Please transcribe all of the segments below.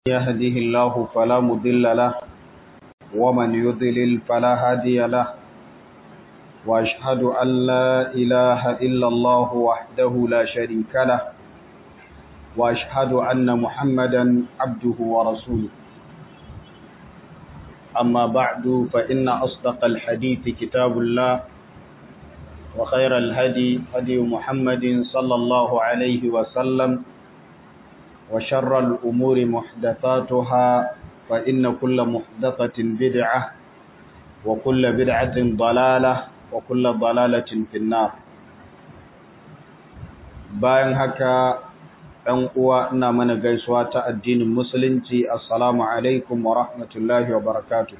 يهده الله فلا مضل له ومن يضلل فلا هادي له وأشهد أن لا إله إلا الله وحده لا شريك له وأشهد أن محمدا عبده ورسوله أما بعد فإن أصدق الحديث كتاب الله وخير الهدي هدي محمد صلى الله عليه وسلم وشر الأمور محدثاتها فإن كل محدثة بدعة وكل بدعة ضلالة وكل ضلالة في النار bayan haka ɗan uwa ina mana gaisuwa ta addinin musulunci assalamu alaikum wa rahmatullahi wa barakatuh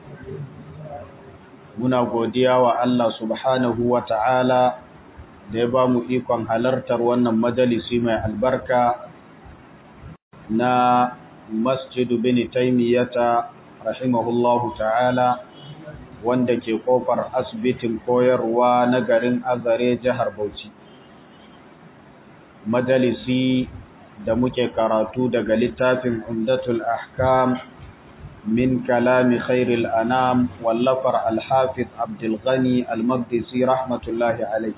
muna godiya wa Allah subhanahu wa ta'ala da ya ba mu ikon halartar wannan majalisi mai albarka na masjidu bin taimiyata rahimahullahu ta'ala wanda ke kofar asibitin koyarwa na garin azare jihar bauchi majalisi da muke karatu daga littafin umdatul ahkam min kalami khairil anam wallafar alhafiz abdulghani almaqdisi rahmatullahi alai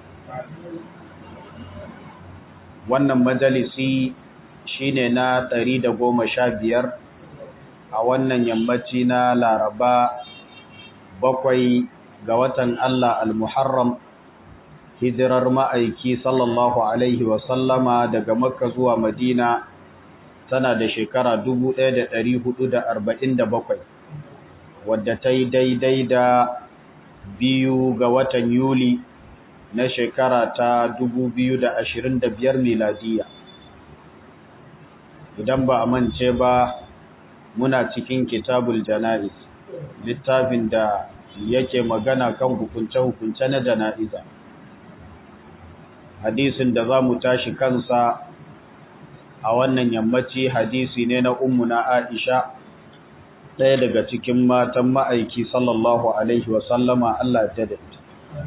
wannan majalisi shine na ɗari da goma sha biyar a wannan yammaci na laraba bakwai ga watan Allah al-Muharram hijirar ma'aiki sallallahu Alaihi wasallama daga makka zuwa madina tana da shekara bakwai, wadda ta yi daidai da biyu ga watan yuli na shekara ta biyar miladiya idan ba a mance ba muna cikin kitabul jana'iz littafin da yake magana kan hukunce-hukunce na jana'iza hadisin da za mu tashi kansa a wannan yammaci hadisi ne na na aisha ɗaya daga cikin matan ma'aiki sallallahu alaihi wasallama Allah ta da ita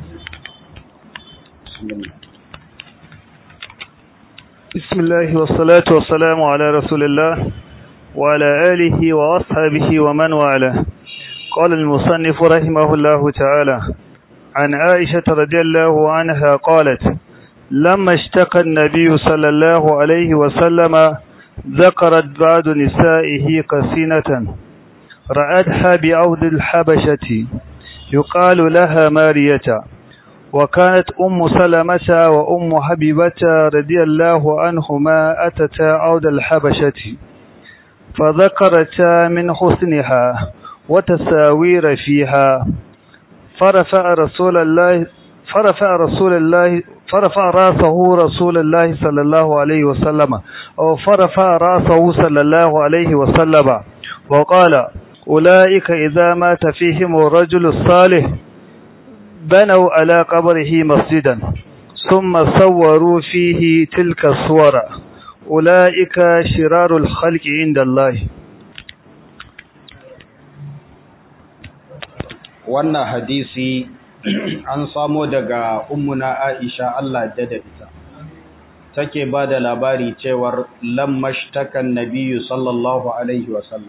بسم الله والصلاة والسلام على رسول الله وعلى آله وأصحابه ومن والاه قال المصنف رحمه الله تعالى عن عائشة رضي الله عنها قالت لما اشتكى النبي صلى الله عليه وسلم ذكرت بعض نسائه قسينة رأتها بعود الحبشة يقال لها مارية وكانت أم سلمة وأم حبيبة رضي الله عنهما أتتا عود الحبشة فذكرتا من حسنها وتساوير فيها فرفع رسول الله فرفع رسول الله فرفع راسه رسول الله صلى الله عليه وسلم أو فرفع راسه صلى الله عليه وسلم وقال أولئك إذا مات فيهم الرجل الصالح بنوا على قبره مسجدا ثم صوروا فيه تلك الصور أولئك شرار الخلق عند الله wannan hadisi an samo daga ummuna Aisha Allah da ita take ba da labari cewar lammashtakan nabiyyu sallallahu alaihi wasallam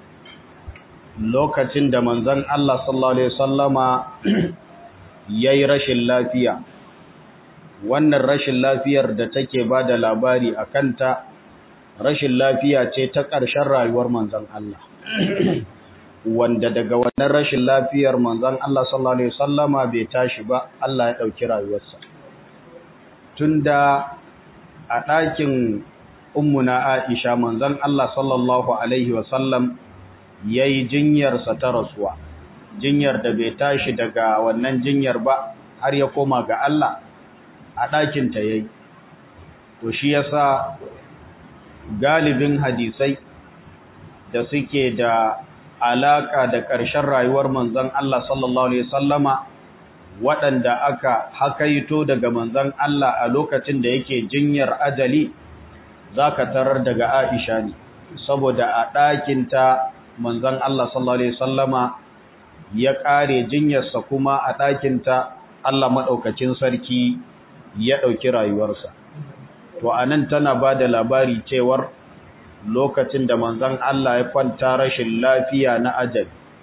lokacin da manzon Allah sallallahu alaihi wasallama yayi rashin lafiya wannan rashin lafiyar da take ba da labari a kanta rashin lafiya ce ta ƙarshen rayuwar manzon Allah wanda daga wannan rashin lafiyar manzon Allah sallallahu alaihi wasallama bai tashi ba Allah ya dauki rayuwarsa tunda a ɗakin ummuna Aisha manzon Allah sallallahu alaihi wasallam yayi jinyar sa ta rasuwa jinyar da bai tashi daga wannan jinyar ba har ya koma ga Allah a ɗakin ta yayi to shi yasa galibin hadisai da suke da alaka da ƙarshen rayuwar manzon Allah sallallahu alaihi wasallama waɗanda aka hakaito daga manzon Allah a lokacin da yake jinyar ajali zaka tarar daga Aisha ne saboda a ɗakin ta manzon Allah sallallahu alaihi wasallama ya ƙare jinyarsa kuma a ɗakin ta Allah madaukakin sarki ya ɗauki rayuwarsa to anan tana ba da labari cewar lokacin da manzon Allah ya kwanta rashin lafiya na ajal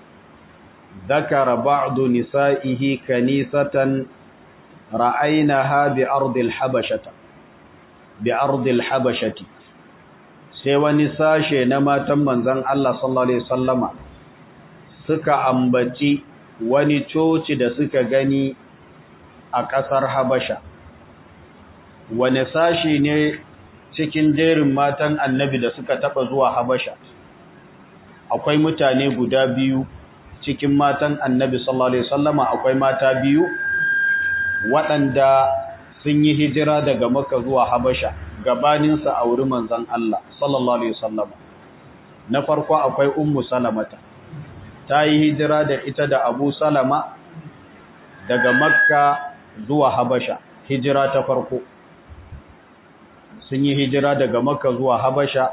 ذكر بعض نسائه كنيسة رأيناها بأرض الحبشة بأرض الحبشة sai wani sashe na matan manzon Allah sallallahu alaihi wasallama suka ambaci wani coci da suka gani a ƙasar Habasha wani sashi ne cikin jerin matan annabi da suka taba zuwa Habasha akwai mutane guda biyu cikin matan annabi sallallahu alaihi wasallama akwai mata biyu waɗanda sun yi hijira daga Makka zuwa Habasha gabanin sa auri manzon Allah sallallahu alaihi wasallama na farko akwai ummu salamata ta yi hijira da ita da Abu Salama daga Makka zuwa Habasha hijira ta farko sun yi hijira daga Makka zuwa Habasha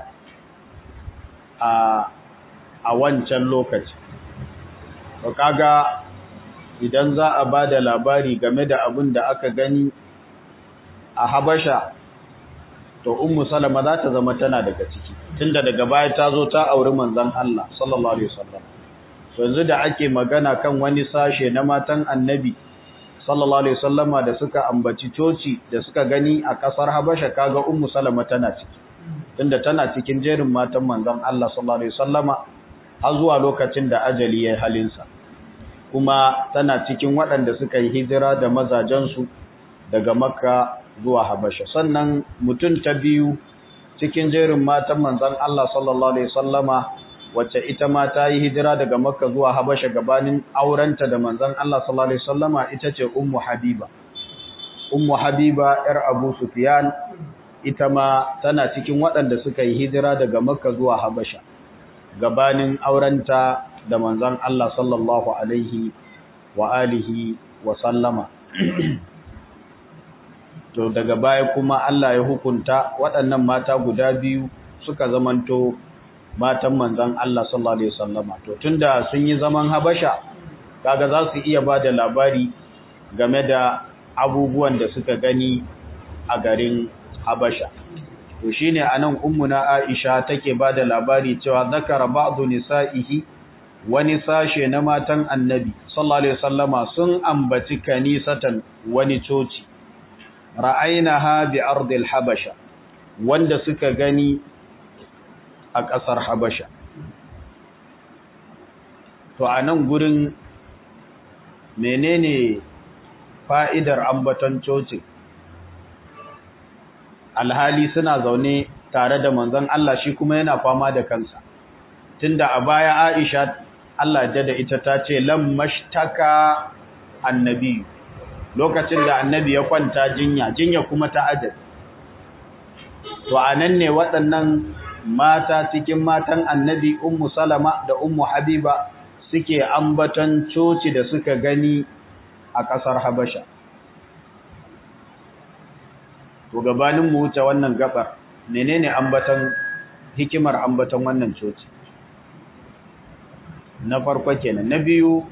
a a wancan lokaci to kaga idan za a bada labari game da abin da aka gani a Habasha to ummu Salama za ta zama tana daga ciki tunda daga baya ta zo ta auri manzon Allah sallallahu alaihi wasallam yanzu da ake magana kan wani sashe na matan annabi sallallahu alaihi wasallama da suka ambaci coci da suka gani a kasar Habasha kaga ummu Salama tana ciki tunda tana cikin jerin matan manzon Allah sallallahu alaihi wasallama har zuwa lokacin da ajali ya halinsa kuma tana cikin waɗanda suka yi hijira da mazajensu daga makka zuwa habasha sannan mutum ta biyu cikin jerin matan manzan Allah sallallahu alaihi sallama wacce ita ma ta yi hijira daga makka zuwa habasha gabanin aurenta da manzan Allah sallallahu alaihi sallama ita ce ummu habiba ummu habiba yar abu sufyan ita ma tana cikin waɗanda suka yi hijira daga makka zuwa habasha gabanin aurenta da manzon Allah sallallahu alaihi wa alihi wa sallama to daga baya kuma Allah ya hukunta waɗannan mata guda biyu suka zamanto matan manzon Allah sallallahu alaihi wasallama to tunda sun yi zaman Habasha kaga za su iya bada labari game da abubuwan da suka gani a garin Habasha to shine anan ummuna Aisha take bada labari cewa zakara ba'du nisa'ihi wani sashe na matan Annabi sallallahu alaihi wasallama sun ambaci kanisatan wani coci ra'ainaha bi ardil habasha wanda suka gani a ƙasar Habasha to anan gurin menene fa'idar ambaton cocin alhali suna zaune tare da manzon Allah shi kuma yana fama da kansa tunda a baya Aisha Allah da da ita ta ce lam mashtaka annabi lokacin da annabi ya kwanta jinya jinya kuma ta ajal to anan ne waɗannan mata cikin matan annabi ummu salama da ummu habiba suke ambaton coci da suka gani a ƙasar habasha to gabanin mu wuce wannan gabar menene ambatan hikimar ambatan wannan coci na farko kenan na biyu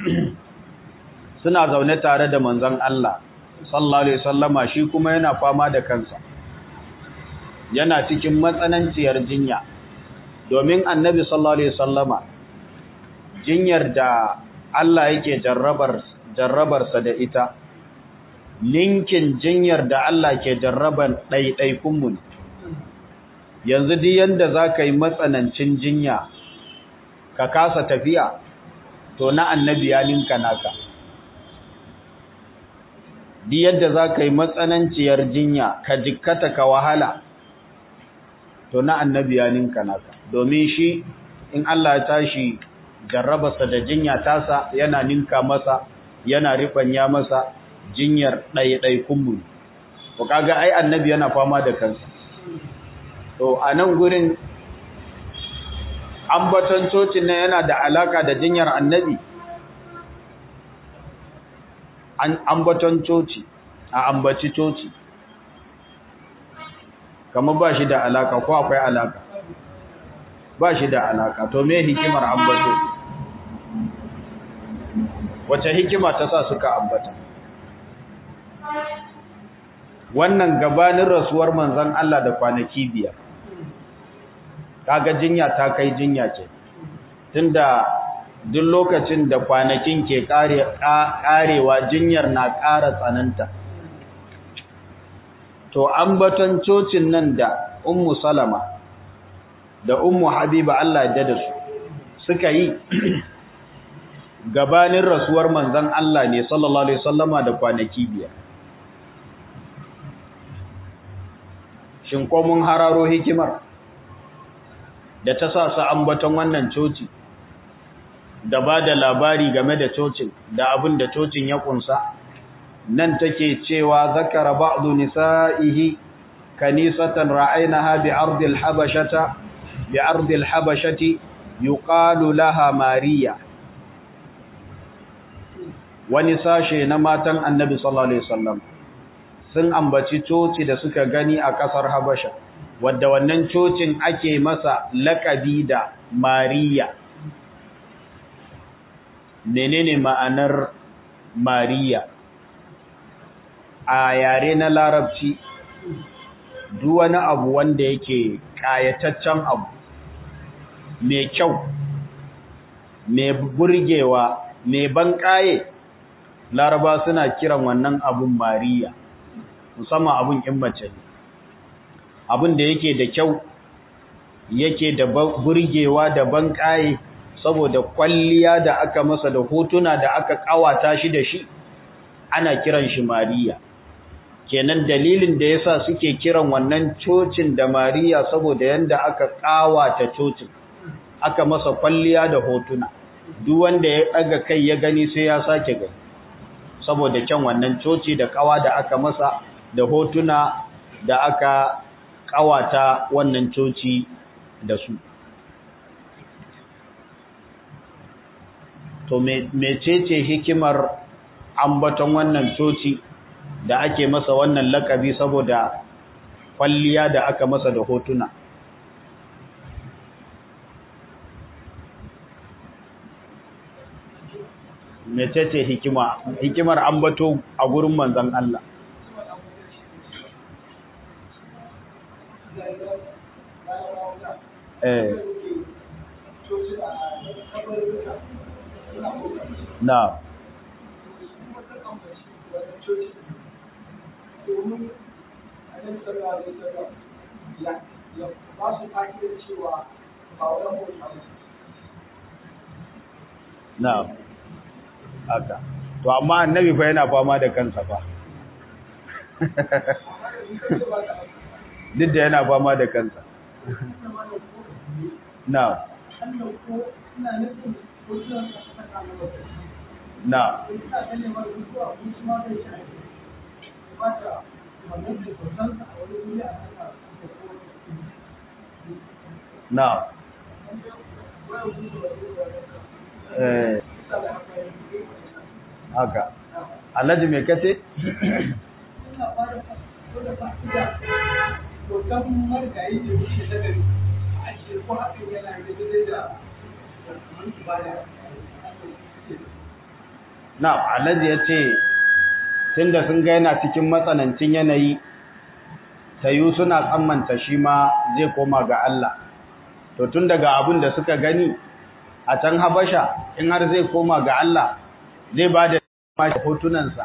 suna zaune tare da manzon Allah sallallahu alaihi wasallama shi kuma yana fama da kansa yana cikin matsananciyar jinya domin annabi sallallahu alaihi wasallama jinyar da Allah yake jarrabar jarrabarsa da ita linkin jinyar da Allah ke jarraban ɗaiɗaikunmu ne. Yanzu duk yanda za ka yi matsanancin jinya, ka kasa tafiya, to na annabi ya linka naka. Duk yadda za ka yi matsananciyar jinya, ka jikkata ka wahala, to na annabi ya linka naka. Domin shi, in Allah ya tashi jarrabarsa da jinya tasa yana ninka masa, yana riɓanya masa, jinyar ɗaiɗaikunmu ko kaga ai annabi yana fama da kansa to a nan gurin ambaton cocin nan yana da alaka da jinyar annabi an ambaton coci a ambaci coci kamar ba shi da alaka ko akwai alaka ba shi da alaka to me hikimar ambato wace hikima ta sa suka ambata wannan gabanin rasuwar manzon Allah da kwanaki biyar kaga jinya ta kai jinya ce tunda duk lokacin da kwanakin ke karewa jinyar na ƙara tsananta to ambaton cocin nan da ummu salama da ummu habiba Allah ya da su suka yi gabanin rasuwar manzon Allah ne sallallahu alaihi wasallama da kwanaki biyar shin ko mun hararo hikimar da ta sa su ambaton wannan coci da ba da labari game da cocin da abin da cocin ya kunsa nan take cewa zakara ba'du nisa'ihi kanisatan ra'aynaha bi ardil habashata bi ardil habashati yuqalu laha mariya wani sashe na matan annabi sallallahu alaihi wasallam sun ambaci coci da suka gani a kasar habasha wadda wannan cocin ake masa lakabi da mariya menene ma'anar mariya a yare na larabci duk wani abu wanda yake kayataccen abu mai kyau mai burgewa mai banƙaye laraba suna kiran wannan abun mariya musamman abun in mace ne abun da yake da kyau yake da burgewa da banƙaye saboda kwalliya da aka masa da hotuna da aka kawata shi da shi ana kiran shi mariya kenan dalilin da yasa suke kiran wannan cocin da mariya saboda yanda aka kawata cocin aka masa kwalliya da hotuna duk wanda ya daga kai ya gani sai ya sake gani saboda kyan wannan coci da kawa da aka masa da hotuna da aka kawata wannan coci da su to mecece hikimar ambaton wannan coci da ake masa wannan lakabi saboda kwalliya da aka masa da hotuna mecece hikima hikimar ambato a gurin manzon Allah eh na na haka to amma annabi fa yana fama da kansa fa duk da yana fama da kansa na na na eh haka alhaji mai kace na alhaji ya ce tunda sun ga yana cikin matsanancin yanayi tayu suna tsammanta shi ma zai koma ga Allah to tun daga abin da suka gani a can habasha in har zai koma ga Allah zai ba da mashi hotunansa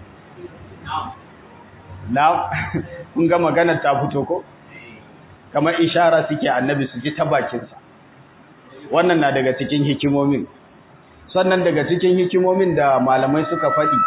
na kun ga maganar ta fito ko kamar ishara suke annabi su ji ta bakinsa wannan na daga cikin hikimomin sannan daga cikin hikimomin da malamai suka faɗi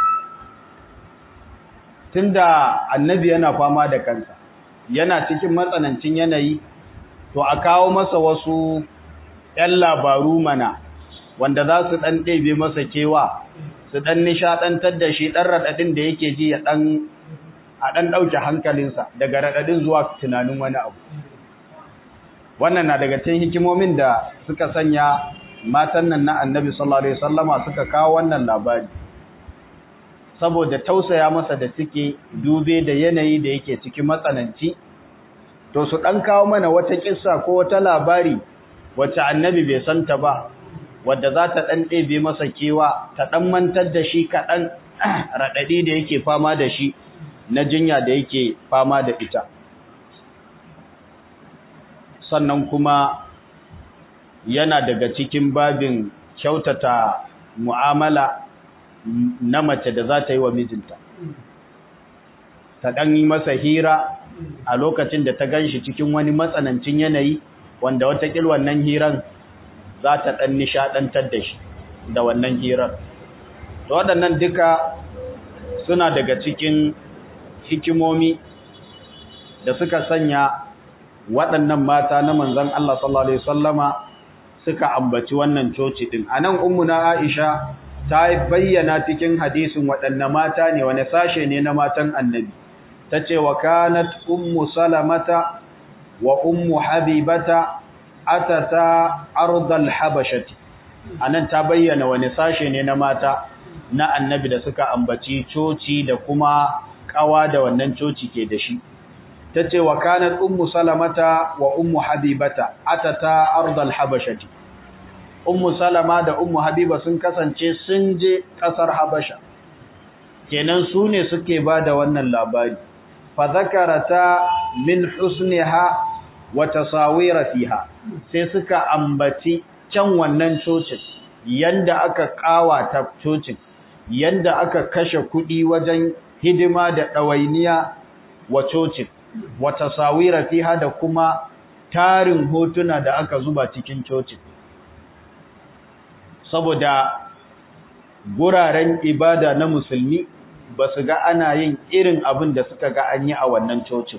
tunda annabi yana fama da kansa yana cikin matsanancin yanayi to a kawo masa wasu ‘yan labaru mana wanda za su ɗan ɗebe masa kewa su ɗan nishaɗantar da shi ɗan raɗaɗin da yake ji a ɗan ɗauke hankalinsa daga raɗaɗin zuwa tunanin wani abu wannan na daga cikin hikimomin da suka sanya matan nan na annabi sallallahu alaihi wasallama suka kawo wannan labari saboda tausaya masa da suke dube da yanayi da yake cikin matsananci to su ɗan kawo mana wata kissa ko wata labari wacce annabi bai santa ba wadda za ta ɗan ɗebe masa kewa ta ɗan mantar da shi kaɗan raɗaɗi da yake fama da shi na jinya da yake fama da ita sannan kuma yana daga cikin babin kyautata mu'amala na mace da za ta yi wa mijinta ta ɗan yi masa hira a lokacin da ta gan shi cikin wani matsanancin yanayi wanda watakil wannan hiran za ta ɗan nishaɗantar da shi da wannan hirar to waɗannan duka suna daga cikin hikimomi da suka sanya waɗannan mata na manzon Allah sallallahu alaihi wasallama suka ambaci wannan coci din anan ummuna Aisha ta bayyana cikin hadisin waɗanne mata ne wani sashe ne na matan annabi tace wa kanat ummu salamata wa ummu habibata atata ardal habashati anan ta bayyana wani sashe ne na mata na annabi da suka ambaci coci da kuma kawa da wannan coci ke da shi tace wa kanat ummu salamata wa ummu habibata atata ardal habashati ummu salama da ummu habiba sun kasance sun je kasar habasha kenan su ne suke bada wannan labari fa zakarata min husniha wa tasawira fiha sai suka ambaci can wannan cocin yanda aka kawata cocin yanda aka kashe kuɗi wajen hidima da ɗawainiya wa cocin wa tasawira fiha da kuma tarin hotuna da aka zuba cikin cocin saboda guraren ibada na musulmi ba su ga ana yin irin abin da suka ga an yi a wannan cocin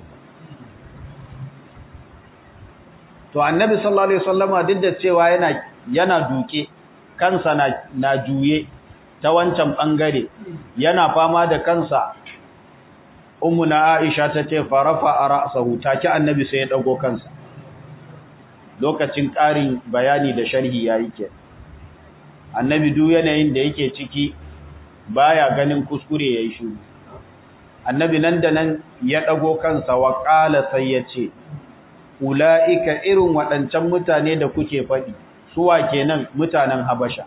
to annabi sallallahu alaihi wasallama duk da cewa yana yana duke kansa na, na juye ta wancan bangare yana fama da kansa ummu na Aisha ta ce farafa ra'sahu take annabi sai ya dago kansa lokacin ƙarin bayani da sharhi yayi ke annabi duk yanayin da yake ciki baya ganin kuskure yayi shiru annabi nan da nan ya dago kansa wa qala sai ya ce ulaika irin waɗancan mutane da kuke faɗi suwa kenan mutanen habasha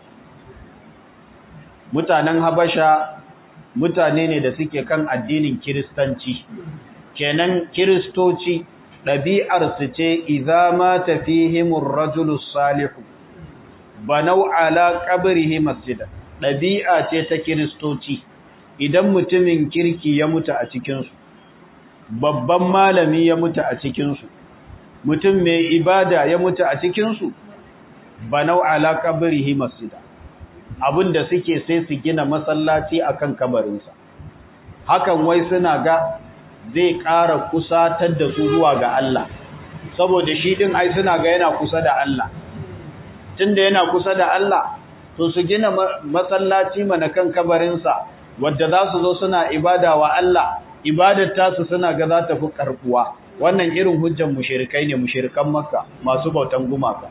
mutanen habasha mutane ne da suke kan addinin kiristanci kenan kiristoci ɗabi'ar su ce idza ma tafihimur rajulu salihu banau ala qabrihi masjida ɗabi'a ce ta kiristoci idan mutumin kirki ya mutu a cikin su babban malami ya mutu a cikin su mutum mai ibada ya mutu a cikin su banau ala qabrihi masjida abinda suke sai su gina masallaci akan kabarinsa hakan wai suna ga zai ƙara kusatar da su zuwa ga Allah saboda shi din ai suna ga yana kusa da Allah tunda yana kusa da Allah to su gina masallaci mana kan kabarinsa wadda za su zo suna ibada wa Allah ibadar tasu suna ga za ta fi karbuwa wannan irin hujjan mushrikai ne mushrikan makka masu bautan gumaka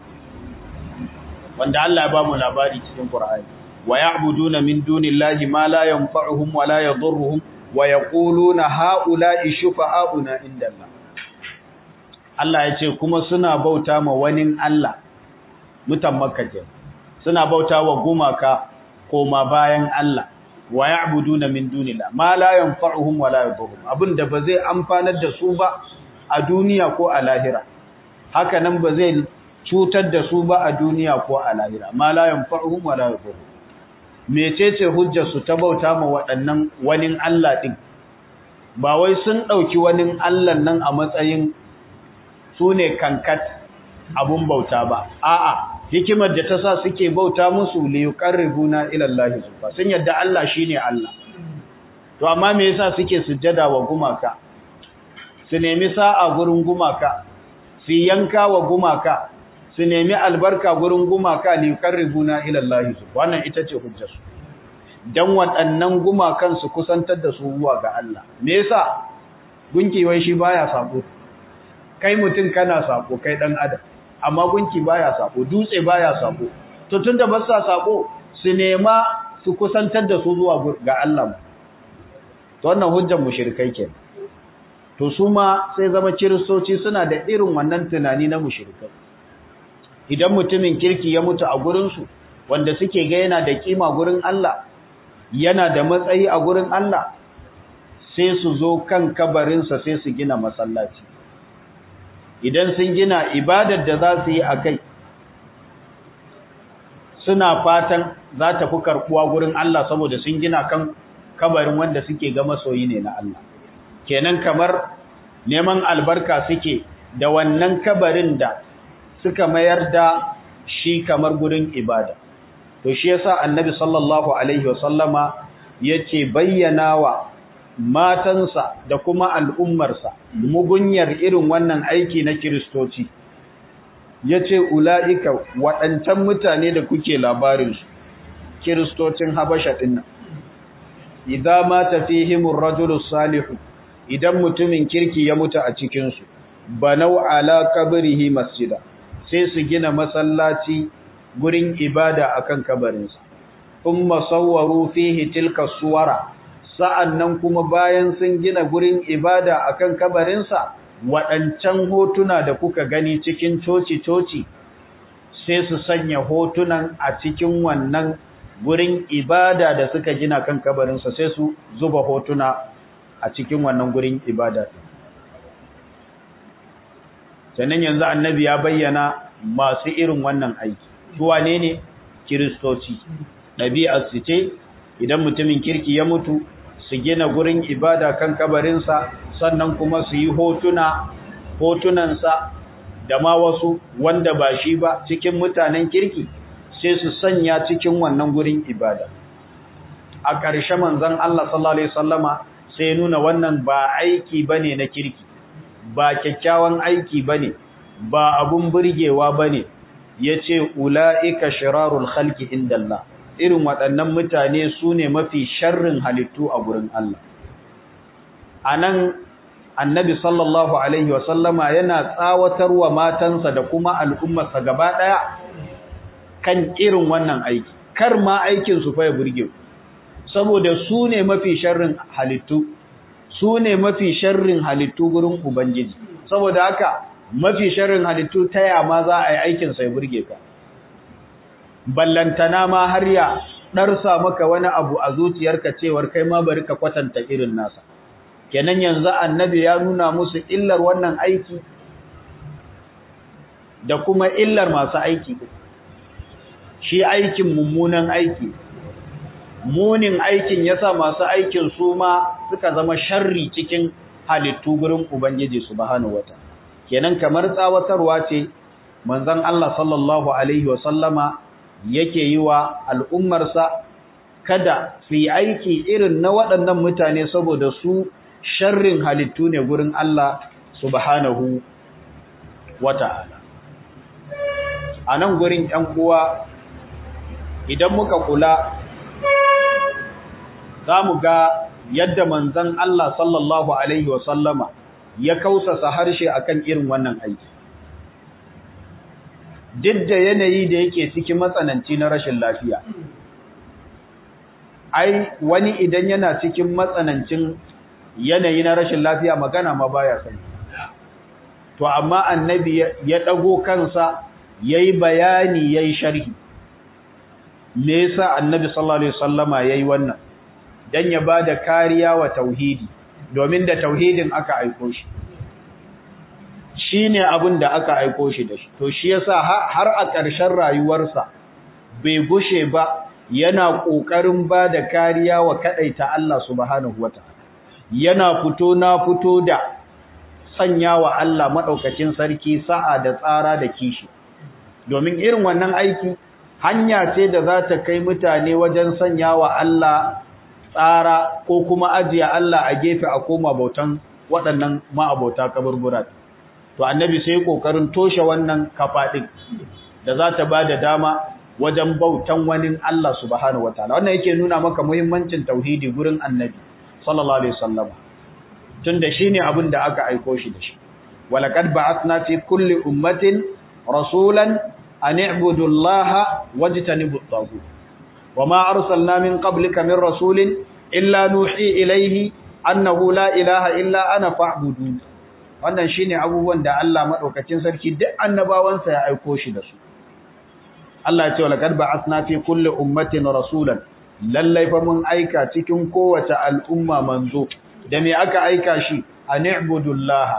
wanda Allah ya ba mu labari cikin Qur'ani wa ya'buduna min dunillahi ma la yanfa'uhum wa la yadhurruhum wa yaquluna ha'ula'i shufa'auna indallah Allah ya ce kuma suna bauta ma wani Allah mutan Makka ke suna bauta wa gumaka koma bayan Allah wa ya'buduna min dunillah ma la yanfa'uhum wa la yadhurruhum abinda ba zai amfanar da su ba a duniya ko a lahira haka nan ba zai cutar da su ba a duniya ko a lahira ma la yanfa'uhum wa la yadhurruhum mecece hujjar su ta bauta ma waɗannan wani Allah din ba wai sun dauki wani Allah nan a matsayin su ne kankat abun bauta ba a'a hikimar da ta sa suke bauta musu li yuqarribuna ila Allah subhanahu sun yadda Allah shine Allah to amma me yasa suke sujjada wa gumaka su nemi sa'a gurin gumaka su yanka wa gumaka su nemi albarka gurin gumaka li yuqarribuna ila Allah wannan ita ce hujjar su dan waɗannan gumakan su kusantar da su zuwa ga Allah me yasa gunki wai shi baya sako kai mutum kana sako kai dan adam amma gunki baya sako dutse baya sako to tunda ba sa sako su nema su kusantar da su zuwa ga Allah to wannan hujjar mushrikai kenan to su ma sai zama kiristoci suna da irin wannan tunani na mushrikai idan mutumin kirki ya mutu a gurinsu wanda suke ga yana da kima gurin Allah yana da matsayi a gurin Allah sai su zo kan kabarinsa sai su gina masallaci idan sun gina ibadar da za su yi a kai suna fatan za ta fi karɓuwa gurin Allah saboda sun gina kan kabarin wanda suke ga masoyi ne na Allah kenan kamar neman albarka suke da wannan kabarin da suka mayar da shi kamar gurin ibada to shi yasa annabi sallallahu alaihi wasallama yace bayyana wa matansa da kuma al'ummarsa mugunyar irin wannan aiki na kiristoci yace ulaika waɗancan mutane da kuke labarin su kiristocin habasha dinnan idza mata fihim ar-rajulu salihu idan mutumin kirki ya mutu a cikin su banau ala qabrihi masjida sai su gina masallaci gurin ibada akan kabarinsa thumma sawwaru fihi tilka suwara sa'annan kuma bayan sun gina gurin ibada akan kabarinsa waɗancan hotuna da kuka gani cikin coci-coci sai su sanya hotunan a cikin wannan gurin ibada da suka gina kan kabarinsa sai su zuba hotuna a cikin wannan gurin ibada sannan yanzu annabi ya bayyana masu irin wannan aiki suwa ne ne kiristoci ɗabi'ar su ce idan mutumin kirki ya mutu su gina gurin ibada kan kabarinsa sannan kuma su yi hotuna hotunansa da ma wasu wanda ba shi ba cikin mutanen kirki sai su sanya cikin wannan gurin ibada a ƙarshe manzon Allah sallallahu alaihi wasallama sai nuna wannan ba aiki bane na kirki ba kyakkyawan aiki bane ba abun burgewa bane yace ulaika shirarul khalqi indallah irin waɗannan mutane su ne mafi sharrin halittu a gurin Allah anan annabi sallallahu alaihi wasallama yana tsawatarwa matansa da kuma al'ummarsa gaba ɗaya kan irin wannan aiki kar ma aikin su fa ya burge saboda su ne mafi sharrin halittu su ne mafi sharrin halittu gurin ubangiji saboda haka mafi sharrin halittu ta ya ma za a yi aikin sai burge ka ballantana ma har ya ɗarsa maka wani abu a zuciyarka cewar kai ma bari ka kwatanta irin nasa kenan yanzu annabi ya nuna musu illar wannan aiki da kuma illar masu aiki shi aikin mummunan aiki munin aikin yasa masu aikin su ma suka zama sharri cikin halittu gurin ubangiji subhanahu wata kenan kamar tsawatarwa ce manzon Allah sallallahu alaihi wasallama yake yi wa al'ummarsa kada su yi aiki irin na waɗannan mutane saboda su sharrin halittu ne gurin Allah subhanahu wata'ala a nan gurin ‘yan uwa idan muka kula za mu ga yadda manzan Allah sallallahu Alaihi wasallama ya kausasa harshe akan irin wannan aiki. Duk da yanayi da yake cikin matsananci na rashin lafiya. Ai, wani idan yana cikin matsanancin yanayi na rashin lafiya magana ma baya sani. To, amma annabi ya ɗago kansa ya yi bayani ya yi sharhi. Me yasa annabi sallallahu Alaihi wasallama ya yi wannan? don ya ba da kariya wa tauhidi domin da tauhidin aka aiko shi shi ne abin da aka aiko shi da shi to shi yasa har a ƙarshen rayuwarsa bai gushe ba yana ƙoƙarin ba da kariya wa kaɗaita Allah subhanahu wa yana fito na fito da sanya wa Allah maɗaukacin sarki sa'a da tsara da kishi domin irin wannan aiki hanya ce da za ta kai mutane wajen sanya wa Allah tsara ko kuma ajiye Allah a gefe a koma bautan waɗannan ma'abauta kaburbura to annabi sai kokarin toshe wannan kafa din da za ta bada dama wajen bautan wani Allah subhanahu wataala wannan yake nuna maka muhimmancin tauhidi gurin annabi sallallahu alaihi wasallam tunda shine abin da aka aiko shi da shi walaqad ba'athna fi kulli ummatin rasulan an i'budu allaha wajtanibu at-taghut وما أرسلنا من قبلك من رسول إلا نوحي إليه أنه لا إله إلا أنا فاعبدون wannan shine abubuwan da Allah madaukakin sarki duk annabawansa ya aiko shi da su Allah ya ce laqad ba'athna fi kulli ummatin rasulan lallai fa mun aika cikin kowace al'umma manzo da me aka aika shi ani'budullah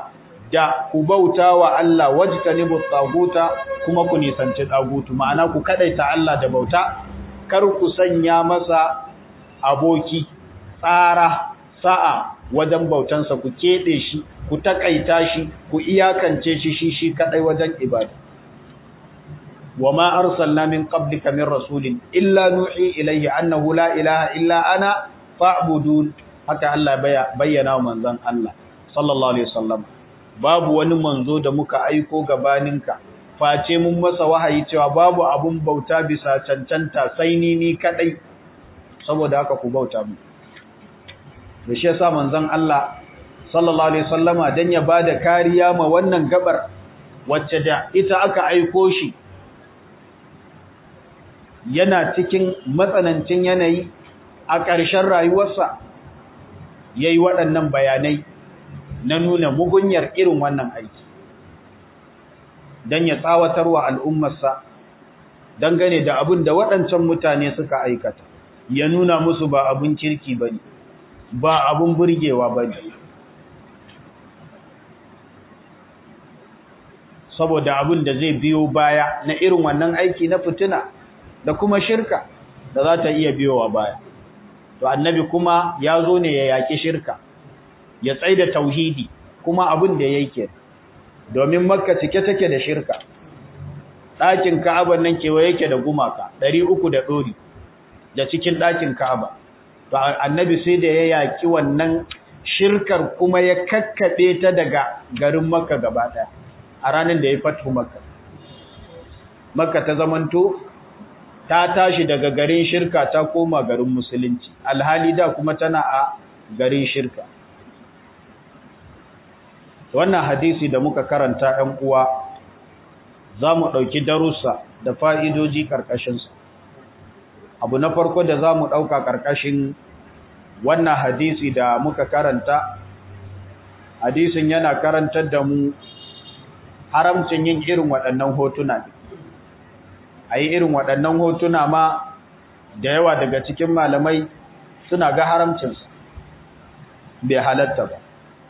da ku bauta wa Allah wajtanibu tsaguta kuma ku nisanci tsagutu ma'ana ku kadaita Allah da bauta kar ku sanya masa aboki tsara sa'a wajen bautansa ku kede shi ku takaita shi ku iyakance shi shi shi kadai wajen ibada wama arsalna min qablika min rasulin illa nuhi ilayhi annahu la ilaha illa ana fa'budun haka Allah bayyana wa manzon Allah sallallahu alaihi wasallam babu wani manzo da muka aiko gabaninka face mun masa wahayi cewa babu abun bauta bisa cancanta sai ni ni kadai saboda haka ku bauta mu da shi yasa manzon Allah sallallahu alaihi wasallama dan ya bada kariya ma wannan gabar wacce da ita aka aiko shi yana cikin matsanancin yanayi a ƙarshen rayuwarsa yayi waɗannan bayanai na nuna mugunyar irin wannan aiki don ya tsawatarwa al'ummarsa dangane da abin da waɗancan mutane suka aikata ya nuna musu ba abin kirki ba ne ba abin burgewa ba ne saboda abin da zai biyo baya na irin wannan aiki na fitina da kuma shirka da za ta iya biyowa baya to annabi kuma ya zo ne ya yaƙi shirka ya tsaida tauhidi kuma abin da yake domin makka cike take da shirka ɗakin ka'aba nan kewa yake da gumaka ɗari uku da ɗori da cikin ɗakin ka'aba to annabi sai da ya yaƙi wannan shirkar kuma ya kakkaɓe ta daga garin makka gaba ɗaya a ranar da ya fatu makka makka ta zamanto ta tashi daga garin shirka ta koma garin musulunci alhali da kuma tana a garin shirka wannan hadisi da muka karanta ‘yan uwa za mu ɗauki darussa da fa'idoji ƙarƙashinsa abu na farko da za mu ɗauka ƙarƙashin wannan hadisi da muka karanta hadisin yana karantar da mu haramcin yin irin waɗannan hotuna a yi irin waɗannan hotuna ma da yawa daga cikin malamai suna ga haramcinsa bai halatta ba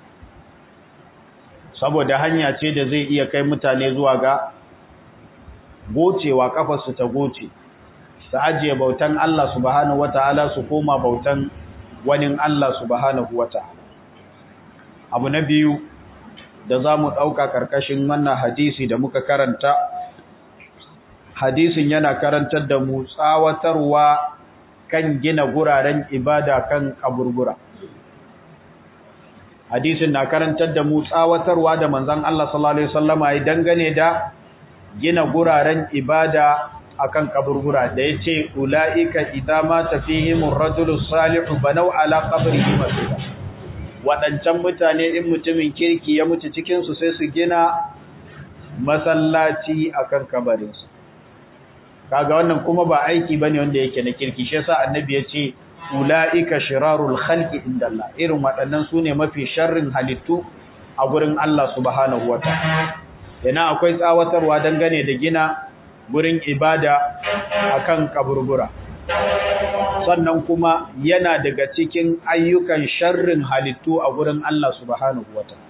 saboda hanya ce da zai iya kai mutane zuwa ga gocewa kafarsu ta goce su ajiye bautan Allah subhanahu wata'ala su koma bautan wani Allah subhanahu wata'ala abu na biyu da za mu ɗauka ƙarƙashin wannan hadisi da muka karanta hadisin yana karantar da mu tsawatarwa kan gina guraren ibada kan kaburbura hadisin na karantar da mu tsawatarwa da manzon Allah sallallahu alaihi wasallama ya dangane da gina guraren ibada akan kaburbura da yace ulaika idza mata fihim ar-rajulu salihu banaw ala qabrihi masjida wadancan mutane in mutumin kirki ya mutu cikin su sai su gina masallaci akan kabarin su kaga wannan kuma ba aiki bane wanda yake na kirki shi yasa annabi yace ulaika shirarul khalqi indallah irin waɗannan sune mafi sharrin halittu a gurin Allah subhanahu wataala yana akwai tsawatarwa dangane da gina gurin ibada akan kaburbura sannan kuma yana daga cikin ayyukan sharrin halittu a gurin Allah subhanahu wataala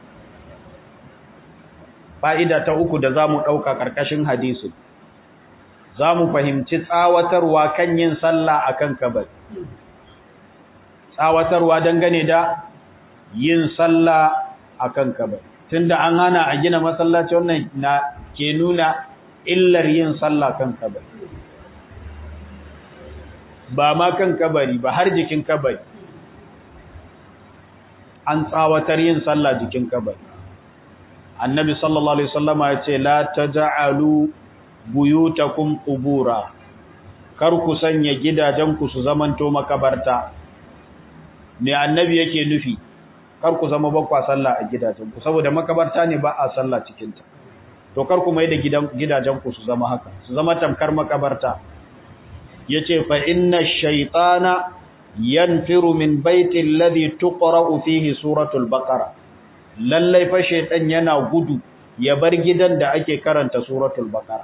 fa'ida ta uku da zamu dauka karkashin hadisi zamu fahimci tsawatarwa kan yin sallah akan kabari tsawatarwa dangane da yin sallah akan kabari tunda an hana a gina masallaci wannan na ke nuna illar yin sallah kan kabari ba ma kan kabari ba har jikin kabari an tsawatar yin sallah jikin kabari annabi sallallahu alaihi wasallama ya ce la taj'alu buyutakum qubura kar ku sanya gidajenku su zamanto makabarta me annabi yake nufi kar ku zama bakwa sallah a gidajenku saboda makabarta ne ba a sallah cikin ta to kar ku mai da gidajenku su zama haka su zama tamkar makabarta yace fa inna shaytana yanfiru min baiti alladhi tuqra'u fihi suratul baqara lallai fa shaytan yana gudu ya bar gidan da ake karanta suratul baqara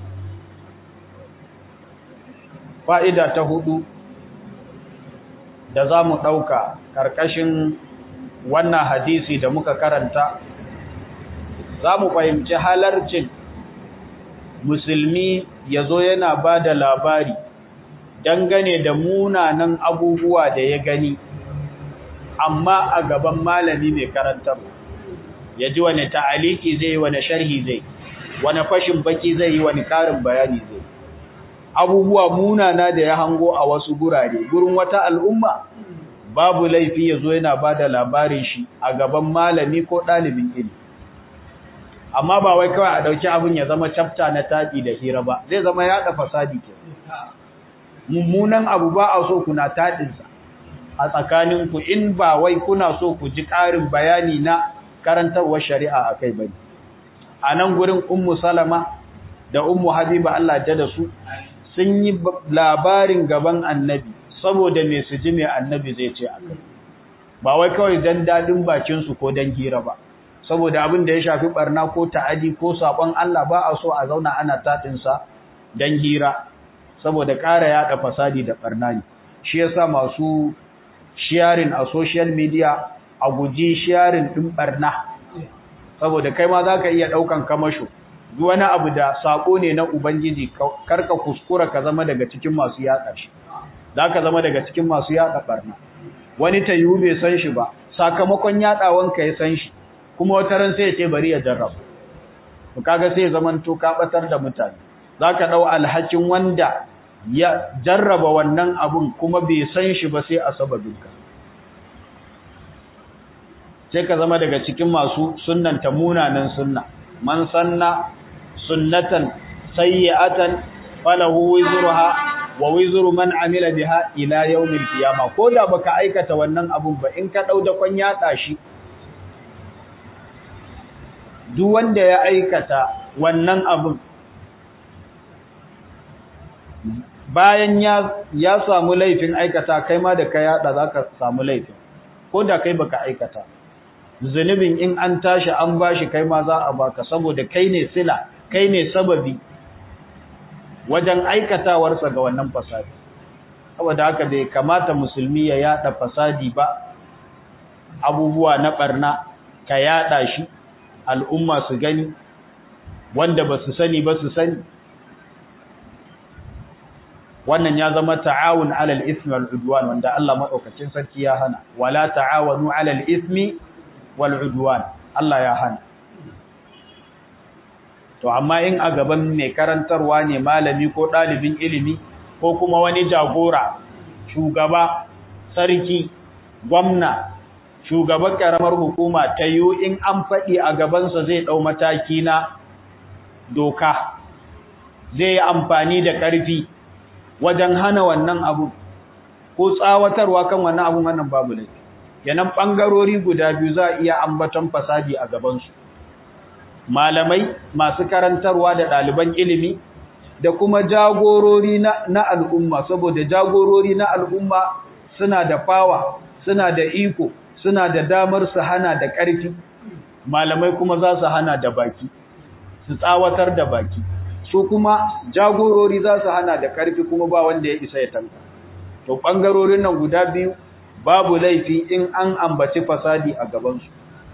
fa'ida ta hudu da za mu ɗauka ƙarƙashin wannan hadisi da muka karanta za mu fahimci halarcin musulmi ya zo yana ba da labari dangane da munanan abubuwa da ya gani amma a gaban malami mai karantar ya ji wani ta'aliki zai yi wani sharhi zai wani fashin baki zai yi wani karin bayani zai abubuwa munana da ya hango a wasu gurare gurin wata al'umma babu laifi ya zo yana ba da labarin shi a gaban malami ko ɗalibin ilimi amma ba wai kawai a ɗauki abin ya zama cafta na taɗi da hira ba zai zama yaɗa fasadi ke mummunan abu ba a so kuna taɗinsa a tsakaninku in ba wai kuna so ku ji ƙarin bayani na karantarwar shari'a a kai bane a nan gurin ummu salama da ummu habiba Allah ja da su sun yi labarin gaban annabi saboda me su ji me annabi zai ce a kai ba wai kawai dan dadin bakin su ko dan hira ba saboda abin da ya shafi barna ko ta'adi ko sabon Allah ba a so a zauna ana tatin sa dan hira saboda ƙara yada fasadi da barna ne shi yasa masu sharing a social media a guji sharing din barna saboda kai ma zaka iya daukan kamasho duk wani abu da sako ne na ubangiji karka kuskura ka zama daga cikin masu yada shi zaka zama daga cikin masu yada barna wani tayu bai san shi ba sakamakon yadawan ka ya san shi kuma wata ran sai ya ce bari ya jarraba to kaga sai zaman to ka batar da mutane zaka dau alhakin wanda ya jarraba wannan abun kuma bai san shi ba sai a sababinka sai ka zama daga cikin masu sunnanta munanan sunna man sanna sunnatan sayyi'atan falahu wizruha wa wizru man amila biha ila yawmil qiyama ko da baka aikata wannan abun ba in ka dau da kwan yada shi duk wanda ya aikata wannan abun bayan ya ya samu laifin aikata kai ma da ka yada zaka samu laifin ko da kai baka aikata zunubin in an tashi an bashi kai ma za a baka saboda kai ne sila kai ne sababi wajen aikatawarsa ga wannan fasadi saboda haka bai kamata musulmi ya yada fasadi ba abubuwa na barna ka yada shi al'umma su gani wanda ba su sani ba su sani wannan ya zama ta'awun alal ismi wal udwan wanda Allah madaukakin sarki ya hana wala ta'awanu alal ismi wal udwan Allah ya hana to amma in a gaban mai karantarwa ne malami ko dalibin ilimi ko kuma wani jagora shugaba sarki gwamna shugaban karamar hukuma ta yi in an faɗi a gabansa zai ɗau mataki na doka zai yi amfani da ƙarfi wajen hana wannan abu ko tsawatarwa kan wannan abun wannan babu laifi yanan ɓangarori guda biyu za a iya ambaton fasadi a gabansu malamai masu karantarwa da ɗaliban ilimi da kuma jagorori na, na al'umma saboda jagorori na al'umma suna da fawa suna da iko suna da damar su hana da ƙarfi malamai kuma za su hana da baki su tsawatar da baki su kuma jagorori za su hana da ƙarfi kuma ba wanda ya isa ya tanka to ɓangarorin nan guda biyu babu laifi in an ambaci fasadi a gabansu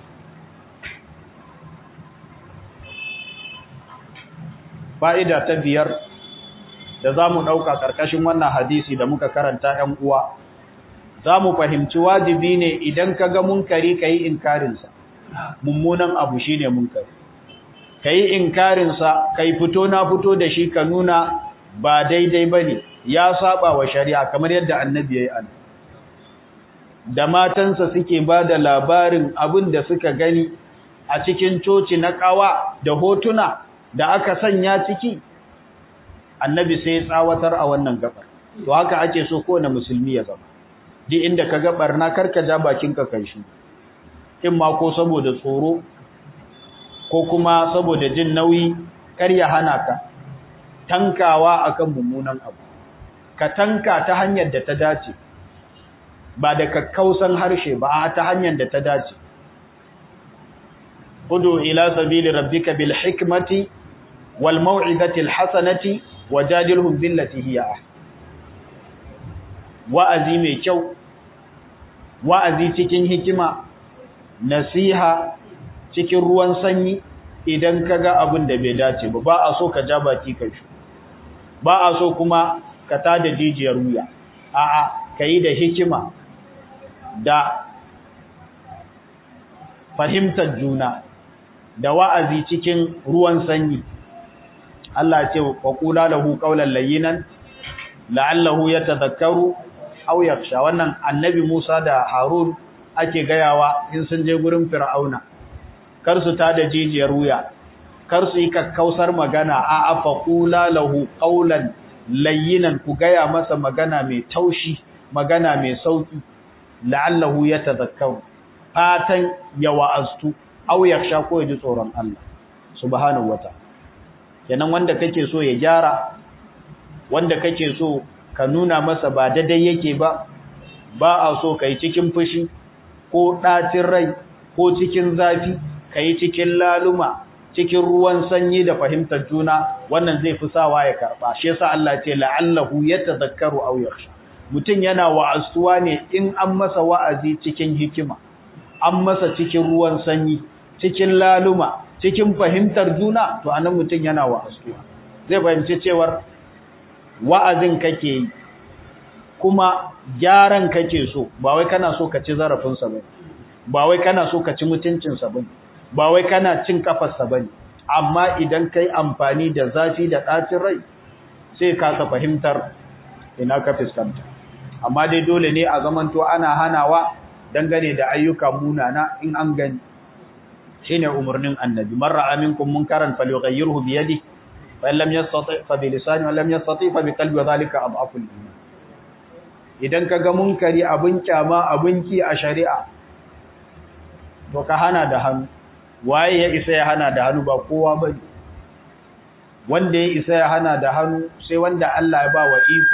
fa'ida ta biyar da za mu ɗauka ƙarƙashin wannan hadisi da muka karanta ‘yan uwa za mu fahimci wajibi ne idan ka ga munkari ka yi inkarinsa mummunan abu shi ne munkari ka yi inkarinsa ka yi fito na fito da shi ka nuna ba daidai ba ne ya saba wa shari'a kamar yadda annabi ya yi an da matansa suke ba da labarin abin da suka gani a cikin coci na ƙawa da hotuna da aka sanya ciki annabi sai ya tsawatar a wannan gabar to haka ake so kowane musulmi ya zama duk inda ka ga barna karka ja bakinka kai shi in ma ko saboda tsoro ko kuma saboda jin nauyi kar ya hana ka tankawa akan mummunan abu ka tanka ta hanyar da ta dace ba da kakkausan harshe ba ta hanyar da ta dace udu ila sabili rabbika bil hikmati wal mau'izati al hasanati wajadilhum billati hiya ahsan wa'azi mai kyau wa'azi cikin hikima nasiha cikin ruwan sanyi idan ka ga abin da bai dace ba ba a so ka ja baki ka shi ba a so kuma ka tada jijiyar wuya a'a ka yi da hikima da fahimtar juna da wa'azi cikin ruwan sanyi Allah ce wa qula lahu qawlan layyinan la'allahu yatadhakkaru aw yakhsha wannan annabi Musa da Harun ake gayawa in sun je gurin Fir'auna kar su tada jijiyar wuya kar su yi kakkausar magana a afa qula lahu qawlan layyinan ku gaya masa magana mai taushi magana mai sauki la'allahu yatadhakkaru fatan ya wa'aztu aw yakhsha ko ya ji tsoron Allah subhanahu wataala kenan wanda kake so ya gyara wanda kake so ka nuna masa ba daidai yake ba ba a so kai cikin fushi ko ɗacin rai ko cikin zafi kai cikin laluma cikin ruwan sanyi da fahimtar juna wannan zai fi sawa ya karba shi yasa Allah ce la'allahu yatadhakkaru aw yakhsha mutum yana wa'azuwa ne in an masa wa'azi cikin hikima an masa cikin ruwan sanyi cikin laluma cikin fahimtar juna to anan mutum yana wa'azuwa zai fahimci cewar wa'azin kake yi kuma gyaran kake so ba wai kana so ka ci zarafinsa ba ba wai kana so ka ci mutuncinsa ba ba wai kana cin kafarsa ba amma idan kai amfani da zafi da ɗacin rai sai ka ka fahimtar ina ka fuskanta amma dai dole ne a zamanto ana hanawa dangane da ayyuka munana in an gani shine umurnin annabi man ra'a minkum munkaran falyughayyirhu bi yadihi fa in lam yastati fa bi lisani wa lam yastati fa bi qalbi wa dhalika adhafu al-iman idan kaga munkari abun kyama abun ki a shari'a to ka hana da hannu waye ya isa ya hana da hannu ba kowa bane wanda ya isa ya hana da hannu sai wanda Allah ya ba wa iko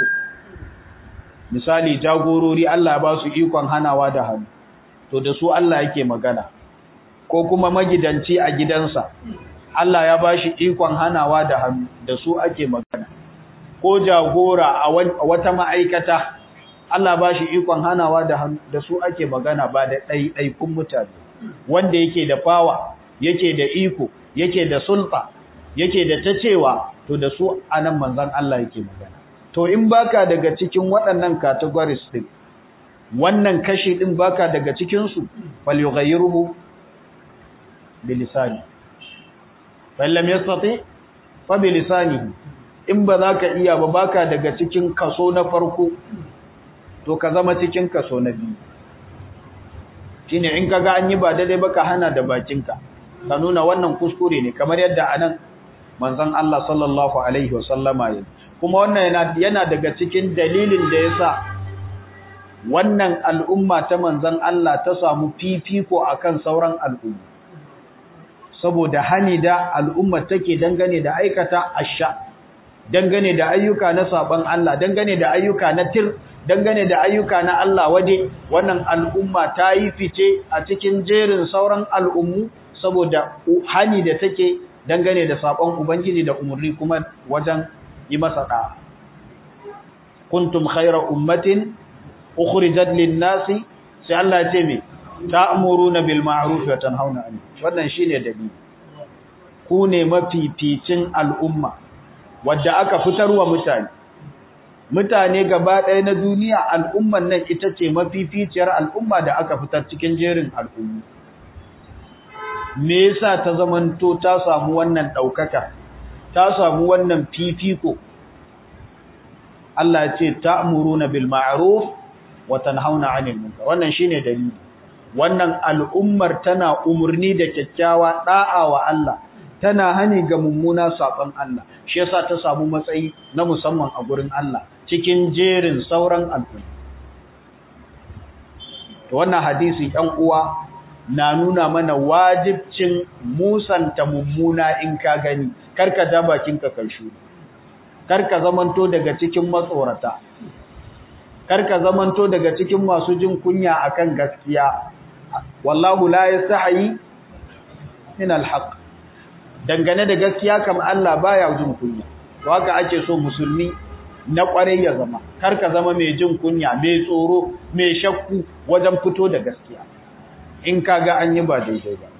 misali jagorori Allah ya ba su ikon hanawa da hannu to da su Allah yake magana ko kuma magidanci a gidansa Allah ya ba shi ikon hanawa da hannu da su ake magana ko jagora a wata ma'aikata Allah ba shi ikon hanawa da hannu da su ake magana ba da ɗaiɗaikun mutane wanda yake da fawa yake da iko yake da sulta yake da ta cewa to da su anan manzon Allah yake magana to in baka daga cikin waɗannan categories din wannan kashi din baka daga cikin su fal yughayyiruhu bilisani fallam yastati fa bilisanihi in ba za ka iya ba baka daga cikin kaso na farko to ka zama cikin kaso na biyu shine in kaga an yi ba daidai ba ka hana da bakinka ka nuna wannan kuskure ne kamar yadda anan manzon Allah sallallahu alaihi wasallama ya kuma wannan yana yana daga cikin dalilin da yasa wannan al'umma ta manzon Allah ta samu fifiko akan sauran al'umma saboda hani da al'umma take dangane da aikata asha dangane da ayyuka na saban Allah dangane da ayyuka na tir dangane da ayyuka na Allah wade wannan al'umma ta yi fice a cikin jerin sauran al'ummu saboda hani da take dangane da sabon ubangiji da umurni kuma wajen yi masa da kuntum khayra ummatin ukhrijat lin-nasi sai Allah ya ce me ta'muruna bil ma'ruf wa tanhauna 'anil wannan shine dalili ku ne mafificin al'umma wadda aka fitarwa mutane mutane gaba ɗaya na duniya al'umman nan ita ce mafificiyar al'umma da aka fitar cikin jerin al'ummi me yasa ta zamanto ta samu wannan ɗaukaka ta samu wannan fifiko Allah ya ce ta'muruna bil ma'ruf wa tanhauna 'anil munkar wannan shine dalili wannan al'ummar tana umurni da kyakkyawa da'a wa Allah tana hani ga mummuna saban Allah shi yasa ta samu matsayi na musamman a gurin Allah cikin jerin sauran al'umma to wannan hadisi ɗan uwa na nuna mana wajibcin musanta mummuna in ka gani karka ja bakinka karshu karka zamanto daga cikin matsorata karka zamanto daga cikin masu jin kunya akan gaskiya wallahu la yastahi min alhaq dangane da gaskiya kam Allah baya jin kunya to haka ake so musulmi na kwarai ya zama kar ka zama mai jin kunya mai tsoro mai shakku wajen fito da gaskiya in ka ga an yi ba daidai ba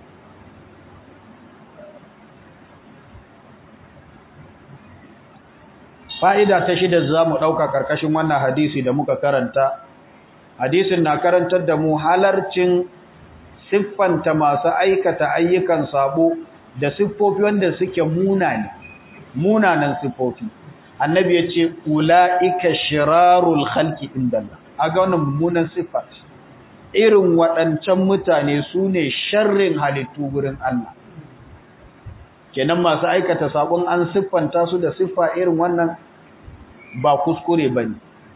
fa'ida ta shida za mu ɗauka ƙarƙashin wannan hadisi da muka karanta hadisin na karantar da mu halarcin siffanta masu aikata ayyukan sabo da siffofi wanda suke munane munanan siffofi annabi ya ce ula'ika shirarul khalqi indallah aga wannan mummunan siffa irin waɗancan mutane su ne sharrin halittu gurin Allah kenan masu aikata sabon an siffanta su da siffa irin wannan ba kuskure bane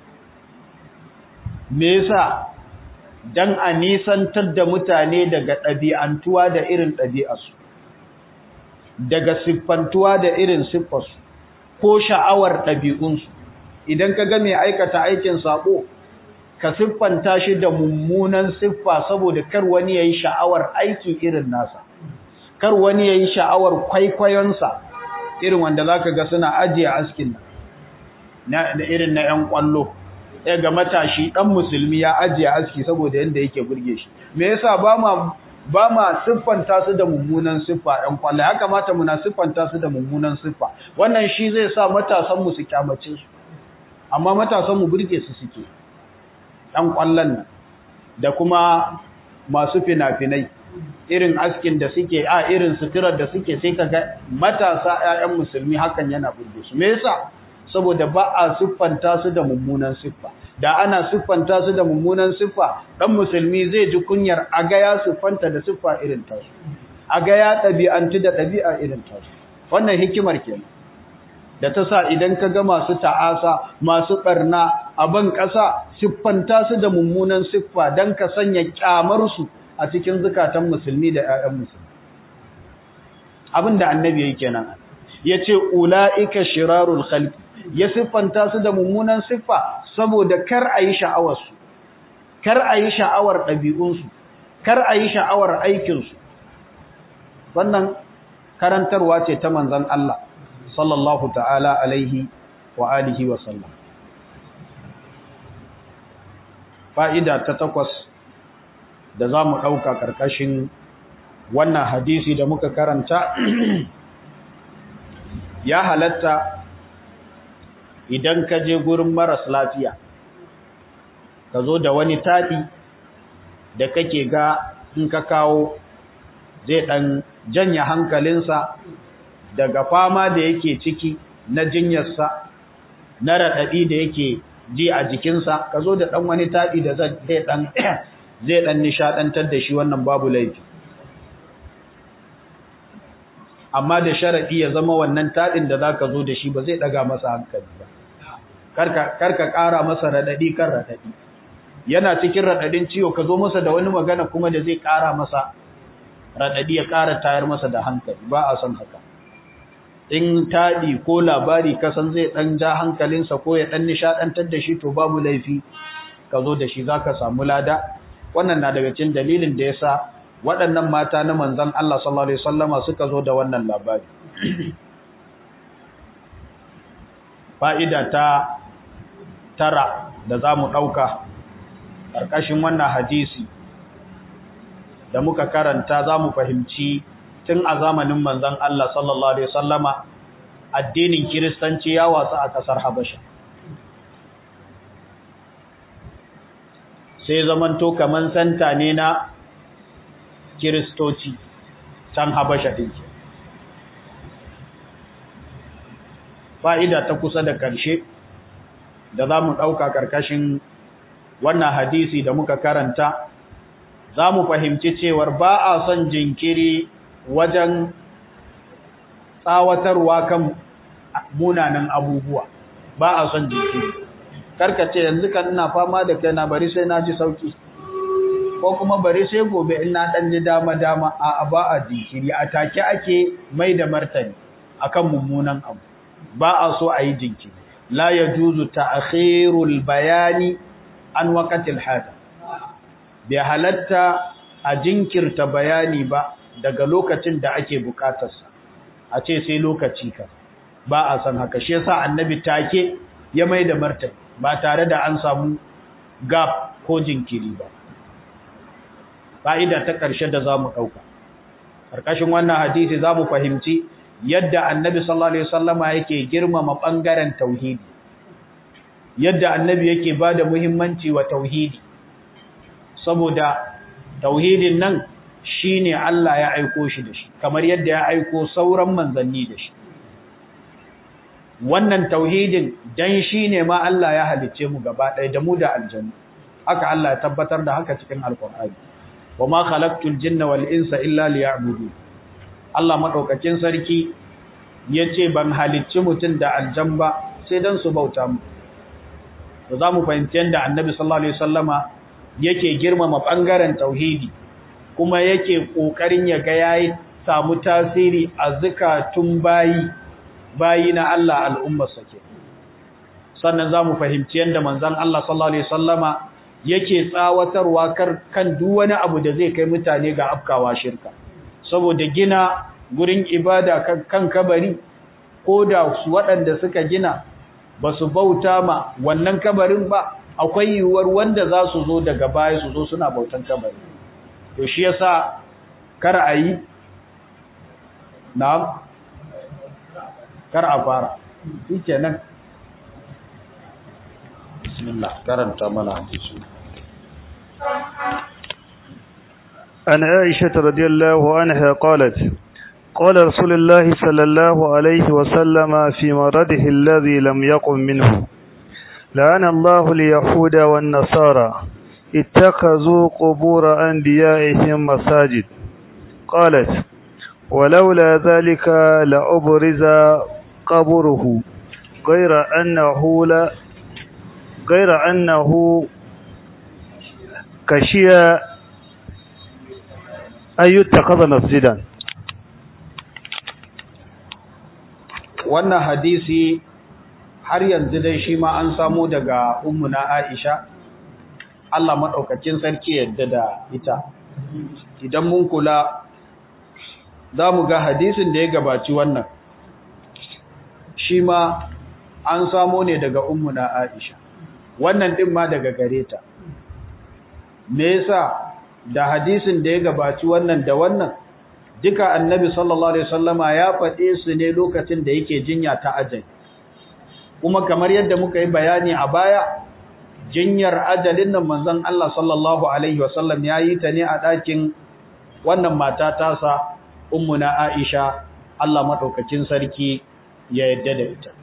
me yasa dan a nisantar da mutane daga ɗabi'antuwa da irin ɗabi'arsu daga siffantuwa da irin siffarsu ko sha'awar ɗabi'unsu idan ka ga mai aikata aikin sabo ka siffanta shi da mummunan siffa saboda kar wani ya yi sha'awar aiki irin nasa kar wani ya yi sha'awar kwaikwayonsa irin wanda za ka ga suna ajiye askin nan da irin na 'yan ƙwallo ya ga matashi ɗan musulmi ya ajiye aski saboda yadda yake burge shi me yasa ba ma ba ma siffanta su da mummunan siffa ɗan kwallo ya kamata muna siffanta su da mummunan siffa wannan shi zai sa matasan mu su kyamace su amma matasan mu burge su suke ɗan kwallon nan da kuma masu fina-finai irin askin da suke a irin suturar da suke sai kaga matasa ƴaƴan musulmi hakan yana burge su me yasa saboda ba a siffanta su da mummunan siffa da ana siffanta su da mummunan siffa dan musulmi zai ji kunyar aga ya siffanta da siffa irin tasu aga ya ɗabi'antu da ɗabi'a irin tasu wannan hikimar kenan da ta sa idan ka ga masu ta'asa masu ɓarna a ban ƙasa siffanta su da mummunan siffa don ka sanya ƙyamarsu a cikin zukatan musulmi da 'ya'yan musulmi abin da annabi yake kenan ya ce ula'ika shirarul khalqi ya siffanta su da mummunan siffa saboda kar a yi sha'awarsu, kar a yi sha'awar ɗabi'unsu, kar a yi sha'awar aikinsu. Wannan karantarwa ce ta manzan Allah, sallallahu ta'ala alaihi wa alihi wa sallam. Fa'ida ta takwas da za mu ɗauka ƙarƙashin wannan hadisi da muka karanta, ya halatta idan ka je gurin maras lafiya ka zo da wani taɗi da kake ga in ka kawo zai ɗan janya hankalinsa daga fama da yake ciki na jinyarsa na raɗaɗi da yake ji a jikinsa ka zo da ɗan wani taɗi da zai ɗan nishaɗantar da shi wannan babu laifi amma da sharaɗi ya zama wannan taɗin da za ka zo da shi ba zai ɗaga masa hankali ba karka ƙara masa raɗaɗi kan raɗaɗi yana cikin raɗaɗin ciwo ka zo masa da wani magana kuma da zai ƙara masa raɗaɗi ya ƙara tayar masa da hankali ba a son haka in taɗi ko labari kasan zai ɗan ja hankalinsa ko ya ɗan nishaɗantar da shi to babu laifi ka zo da shi za ka samu lada wannan na daga cikin dalilin da ya sa waɗannan mata na manzan Allah sallallahu Alaihi wasallama suka zo da wannan labari. Fa'ida ta tara da za mu ɗauka ƙarƙashin wannan hadisi da muka karanta za mu fahimci tun a zamanin manzan Allah sallallahu Alaihi wasallama addinin Kiristanci ya wasu a ƙasar Habasha. Sai zamanto kaman santa ne na kiristoci can habasha ɗin ke. Fa'ida ta kusa da ƙarshe da za mu ɗauka ƙarƙashin wannan hadisi da muka karanta, za mu fahimci cewar ba a son jinkiri wajen tsawatarwa kan munanan abubuwa, ba a son jinkiri. Karkace yanzu kan ina fama da kai na bari sai na ji sauki. ko kuma bari sai gobe in na dan ji dama dama a ba a jinkiri a take ake mai da martani akan mummunan abu ba a so a yi jinkiri la yajuzu ta'khirul bayani an waqtil hada bi halatta a jinkirta bayani ba daga lokacin da ake bukatarsa a ce sai lokaci ka ba a san haka shi yasa annabi take ya mai da martani ba tare da an samu gap ko jinkiri ba fa'ida ta ƙarshe da za mu ɗauka ƙarƙashin wannan hadisi za mu fahimci yadda annabi sallallahu alaihi wasallama yake girmama ɓangaren tauhidi yadda annabi yake ba da muhimmanci wa tauhidi saboda tauhidin nan shi ne Allah ya aiko shi da shi kamar yadda ya aiko sauran manzanni da shi wannan tauhidin dan shi ne ma Allah ya halicce mu gaba ɗaya da mu da aljanna haka Allah ya tabbatar da haka cikin alkur'ani wa ma khalaqtul jinna wal insa illa liya'budu Allah madaukakin sarki yace ban halicci mutun da aljan ba sai dan su bauta mu to zamu fahimci yanda annabi sallallahu alaihi wasallama yake girmama bangaren tauhidi kuma yake kokarin ya ga yayi samu tasiri a zakatun bayi bayi na Allah al'ummar sake sannan zamu fahimci yanda manzon Allah sallallahu alaihi wasallama yake tsawatarwa kan duk wani abu da zai kai mutane ga afkawa shirka saboda gina gurin ibada kan kabari ko da waɗanda suka gina ba su bauta ma wannan kabarin ba akwai yiwuwar wanda za su zo daga baya su zo suna bautan kabari to shi yasa kar a yi na kar a fara shi kenan bismillah karanta mana hadisi عن عائشة رضي الله عنها قالت قال رسول الله صلى الله عليه وسلم في مرضه الذي لم يقم منه لعن الله اليهود والنصارى اتخذوا قبور أنبيائهم مساجد قالت ولولا ذلك لأبرز قبره غير أنه لا غير أنه كشيا أن يتخذ مسجدا wannan hadisi har yanzu dai shi ma an samu daga ummuna Aisha Allah madaukakin sarki yadda da ita idan mun kula za mu ga hadisin da ya gabaci wannan shi ma an samu ne daga ummuna Aisha wannan din ma daga gare ta me yasa da hadisin da ya gabaci wannan da wannan duka annabi sallallahu alaihi wasallama ya faɗe su ne lokacin da yake jinya ta ajali kuma kamar yadda muka yi bayani a baya jinyar ajalin nan manzon Allah sallallahu alaihi wasallam ya yi ta ne a ɗakin wannan mata tasa ummuna Aisha Allah madaukakin sarki ya yadda da ita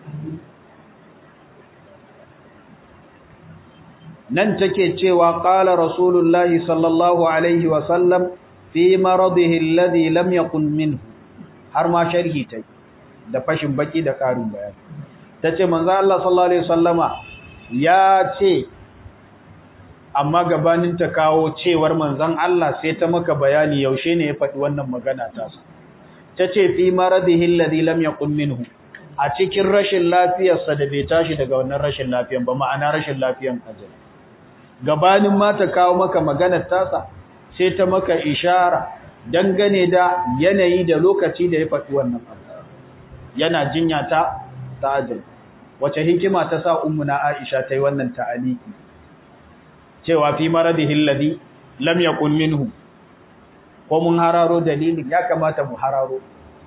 nan take cewa qala rasulullahi sallallahu alaihi wasallam fi maradihi alladhi lam yakun minhu har ma sharhi tai da fashin baki da karin bayani tace manzo Allah sallallahu alaihi wasallama ya ce amma gabanin ta kawo cewar manzon Allah sai ta maka bayani yaushe ne ya faɗi wannan magana ta sa tace fi maradihi alladhi lam yakun minhu a cikin rashin lafiyarsa da bai tashi daga wannan rashin lafiyan ba ma'ana rashin lafiyan ajali gabanin ma ta kawo maka maganar tasa sai ta maka ishara dangane da yanayi da lokaci da ya faɗi wannan abu yana jinya ta ta'ajil wace hikima ta sa ummuna Aisha ta yi wannan ta'aliki cewa fi maradihi alladhi lam yakun minhu ko mun hararo dalilin ya kamata mu hararo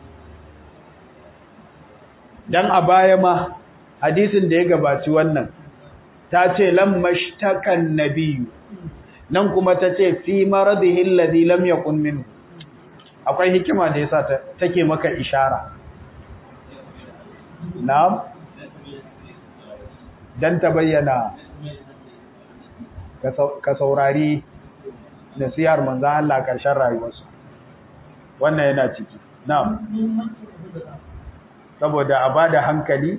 dan a baya ma hadisin da ya gabaci wannan ta ce lammashtakan nabiyyu nan kuma ta ce fi maradihi alladhi lam yakun minhu akwai hikima da yasa take maka ishara na'am dan ta bayyana ka saurari nasihar manzo Allah karshen rayuwarsa wannan yana ciki na'am saboda a bada hankali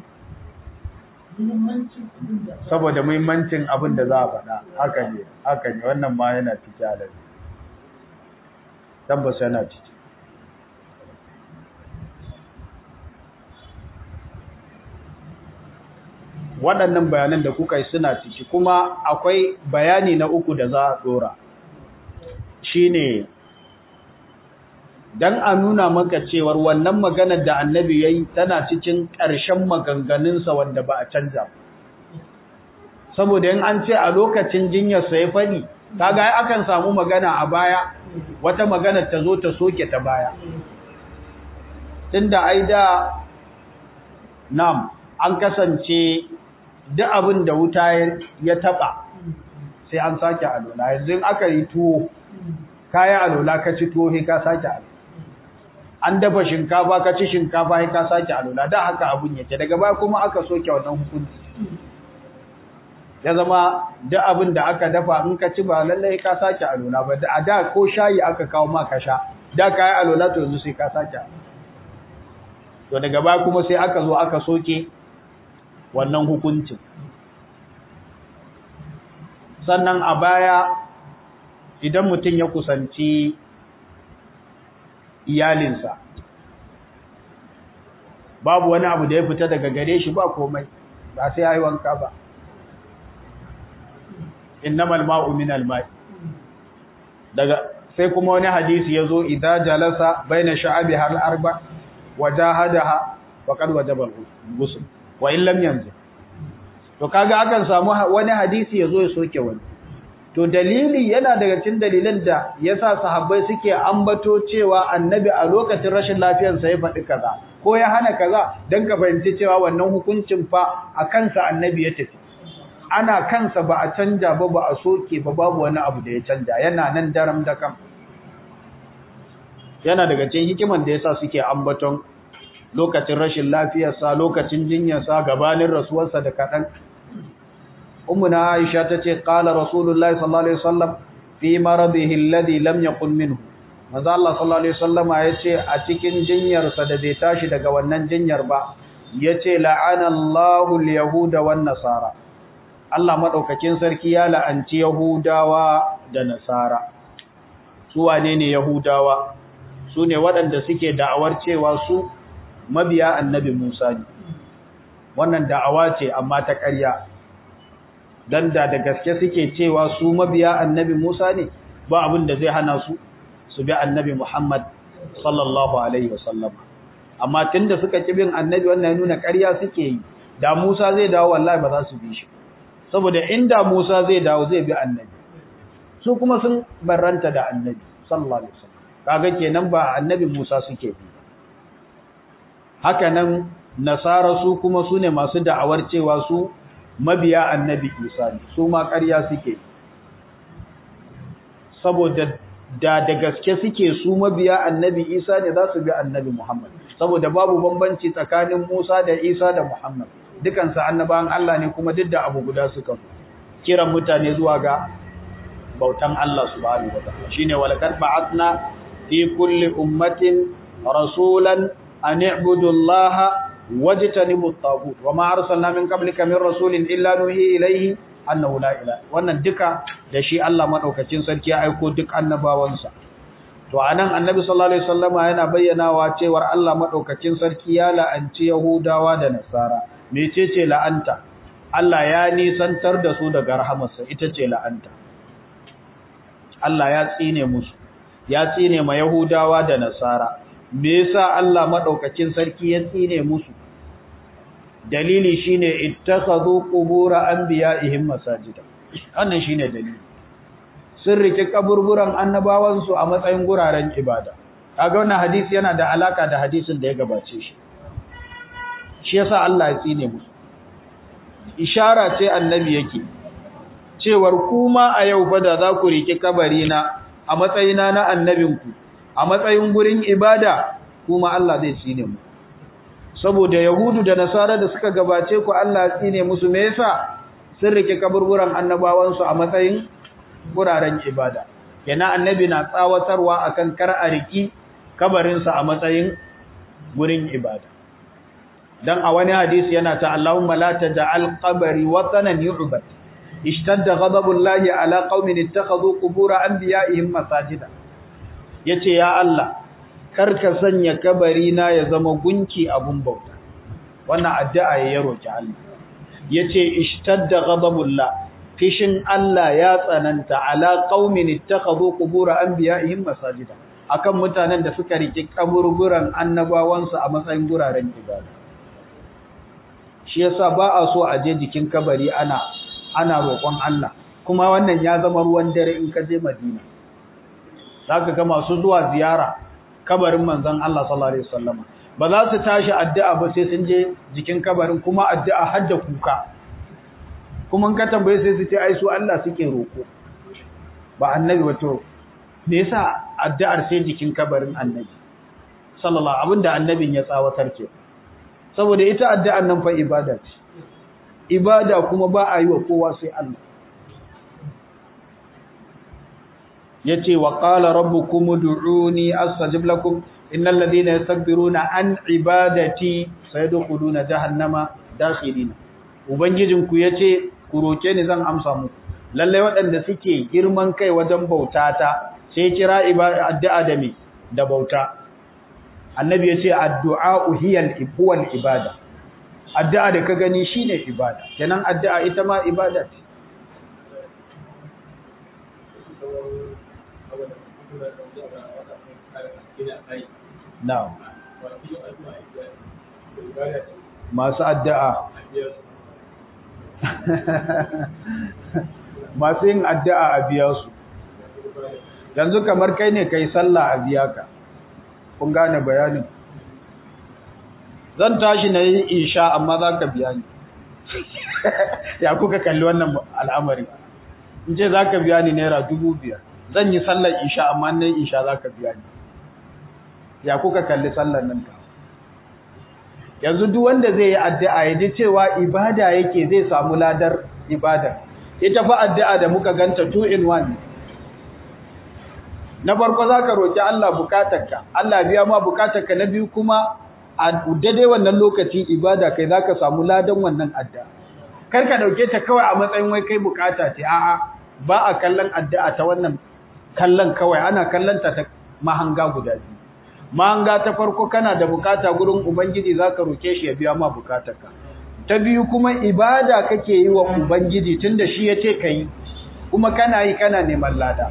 saboda muhimmancin abin da za a faɗa haka ne haka ne wannan ma yana ciki a lalai tabbas yana ciki waɗannan bayanan da kuka yi suna ciki kuma akwai bayani na uku da za a ɗora shine dan a nuna maka cewar wannan maganar da annabi yayi tana cikin ƙarshen maganganunsa wanda ba a canja saboda in an ce a lokacin jinyar sa ya fadi kaga ai akan samu magana a baya wata magana ta zo ta soke ta baya tunda ai da nam an kasance duk abin da wuta ya taba sai an sake alola yanzu aka yi tuwo kayan alola ka ci tuwo sai ka sake alola an dafa shinkafa ka ci shinkafa sai ka sake alola da haka abun yake daga baya kuma aka soke wannan hukunci ya zama duk abin da aka dafa in ka ci ba lallai ka sake alola ba a da ko shayi aka kawo ma ka sha da kayan alola to yanzu sai ka sake to daga baya kuma sai aka zo aka soke wannan hukuncin sannan a baya idan mutum ya kusanci iyalinsa babu wani abu da ya fita daga gare shi ba komai ba sai yayi wanka ba innamal ma'u minal ma'i daga sai kuma wani hadisi yazo idza jalasa baina sha'abi hal arba wajahadaha faqad wajaba al-ghusl wa in lam yanzu to kaga akan samu wani hadisi yazo ya soke wani to dalili yana daga cikin dalilan da yasa sahabbai suke ambato cewa annabi a lokacin rashin lafiyar sa ya faɗi kaza ko ya hana kaza dan ka fahimci cewa wannan hukuncin fa a kansa annabi ya tafi ana kansa ba a canja ba ba a soke ba babu wani abu da ya canja yana nan daram da kam yana daga cikin hikiman da yasa suke ambaton lokacin rashin lafiyarsa lokacin jinyarsa gabanin rasuwarsa da kaɗan ummuna aisha tace qala rasulullahi sallallahu alaihi wasallam fi maradihi alladhi lam yaqul minhu manzo Allah sallallahu alaihi wasallam yace a cikin jinyarsa da bai tashi daga wannan jinyar ba yace la'ana Allahu al-yahuda wan nasara Allah madaukakin sarki ya la'anci yahudawa da nasara su wane ne yahudawa su ne waɗanda suke da'awar cewa su mabiya annabi Musa ne wannan da'awa ce amma ta ƙarya dan da da gaske suke cewa su mabiya annabi Musa ne ba abin da zai hana su su bi annabi Muhammad sallallahu alaihi wasallam amma tunda suka ki bin annabi wannan ya nuna ƙarya suke yi da Musa zai dawo wallahi ba za su bi shi saboda inda Musa zai dawo zai bi annabi su kuma sun barranta da annabi sallallahu alaihi wasallam kaga kenan ba annabi Musa suke bi haka nan nasara su kuma su ne masu da'awar cewa su mabiya annabi Isa ne su ma ƙarya suke saboda da da gaske suke su mabiya annabi Isa ne za su bi annabi Muhammad saboda babu bambanci tsakanin Musa da Isa da Muhammad dukansu annabawan Allah ne kuma duk da abu guda suka kiran mutane zuwa ga bautan Allah subhanahu wa ta'ala shine walaqad ba'athna fi kulli ummatin rasulan an i'budu Allah wajtanibu at-taghut wama arsalna min qablika min rasulin illa nuhi ilayhi annahu la ilaha wannan duka da shi Allah madaukakin sarki ya aiko duk annabawansa to anan annabi sallallahu alaihi wasallama yana bayyanawa cewa Allah madaukakin sarki ya la'anci yahudawa da nasara mecece la'anta Allah ya nisantar da su daga rahamarsa ita ce la'anta Allah ya tsine musu ya tsine ma yahudawa da nasara me yasa Allah madaukakin sarki ya tsine musu dalili shine ittakhadhu qubur anbiya'ihim masajida wannan shine dalili sun rike kaburburan annabawan su a matsayin guraren ibada kaga wannan hadisi yana da alaka da hadisin da ya gabace shi shi yasa Allah ya tsine musu ishara ce annabi yake cewar kuma a yau fa da za ku rike kabari na a matsayina na annabinku a matsayin gurin ibada kuma Allah zai tsine mu saboda yahudu da nasara da suka gabace ku Allah ya tsine musu me yasa sun rike kaburburan annabawan su a matsayin guraren ibada yana annabi na tsawatarwa akan kar a riki kabarin sa a matsayin gurin ibada dan a wani hadisi yana ta Allahumma la taj'al qabri watanan yu'bad ishtadda ghadabullahi ala qaumin ittakhadhu qubur anbiya'ihim masajida yace ya Allah karka sanya kabari na ya zama gunki abun bauta wannan addu'a ya roki Allah yace ishtadda ghadabullah fishin Allah ya tsananta ala qaumin ittakhadhu qubur anbiya'ihim masajida akan mutanen da suka rike kaburburan annabawansu a matsayin guraren ibada shi yasa ba a so a je jikin kabari ana ana roƙon Allah kuma wannan ya zama ruwan dare in ka je Madina zaka ga masu zuwa ziyara kabarin manzon Allah sallallahu alaihi wasallam ba za su tashi addu'a ba sai sun je jikin kabarin kuma addu'a har da kuka kuma in ka tambaye sai su ce ai su Allah suke roƙo ba annabi wato me yasa addu'ar sai jikin kabarin annabi sallallahu abinda annabin ya tsawatar ke saboda ita addu'ar nan fa ibada ce ibada kuma ba a yi wa kowa sai Allah yace wa qala rabbukum ud'uni astajib lakum innal ladina yastakbiruna an ibadati sayadkhuluna jahannama dakhilina ubangijinku yace ku roke ni zan amsa muku lalle waɗanda suke girman kai wajen bautata sai kira addu'a da me da bauta annabi yace addu'a hiyal ibwal ibada addu'a da ka gani shine ibada kenan addu'a ita ma ibada ce na'am masu addu'a masu yin addu'a a biya su yanzu kamar kai ne kai sallah a biya ka kun gane bayanin zan tashi na yi isha amma za ka biya ni ya kuka kalli wannan al'amari in ce za ka biya ni naira dubu biyar zan yi sallar isha amma na yi isha za ka biya ni ya kuka kalli sallar nan ka yanzu duk wanda zai yi addu'a ya ji cewa ibada yake zai samu ladar ibada ita fa addu'a da muka ganta two in one na farko za ka roƙi Allah bukatarka Allah biya ma bukatarka na biyu kuma a daidai wannan lokaci ibada kai za ka samu ladan wannan addu'a kar ka ɗauke ta kawai a matsayin wai kai bukata ce a'a ba a kallon addu'a ta wannan kallon kawai ana kallon ta ta mahanga guda biyu mahanga ta farko kana da bukata gurin ubangiji za ka roƙe shi ya biya ma bukatarka ta biyu kuma ibada kake yi wa ubangiji tunda shi ya ce ka yi kuma kana yi kana neman lada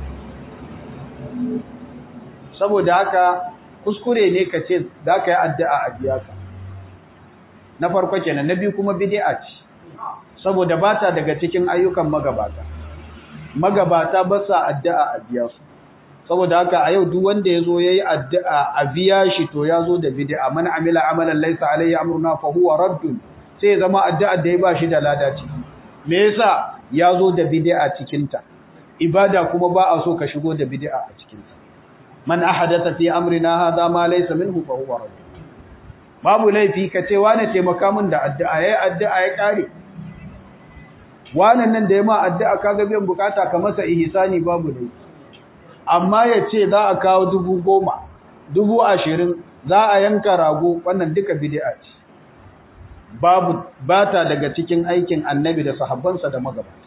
saboda haka kuskure ne ka ce za ka yi addu'a a biya ka na farko kenan na biyu kuma bid'a ce saboda ba ta daga cikin ayyukan magabata magabata ba sa addu'a a biya su saboda haka a yau duk wanda ya zo ya yi addu'a a biya shi to ya zo da bid'a man amila amalan laisa alayhi amruna fa huwa raddun sai ya zama addu'a da ya ba shi da lada ciki me yasa ya zo da bid'a cikin ta ibada kuma ba a so ka shigo da bid'a a cikin ta man ahadatha fi amrina hadha ma laysa minhu fa huwa radd babu laifi ka ce wani taimaka min da addu'a yayi addu'a ya kare wannan nan da ya ma addu'a kaga biyan bukata ka masa ihsani babu laifi amma ya ce za a kawo dubu goma dubu ashirin za a yanka rago wannan duka bid'a ce babu bata daga cikin aikin annabi da sahabbansa da magabata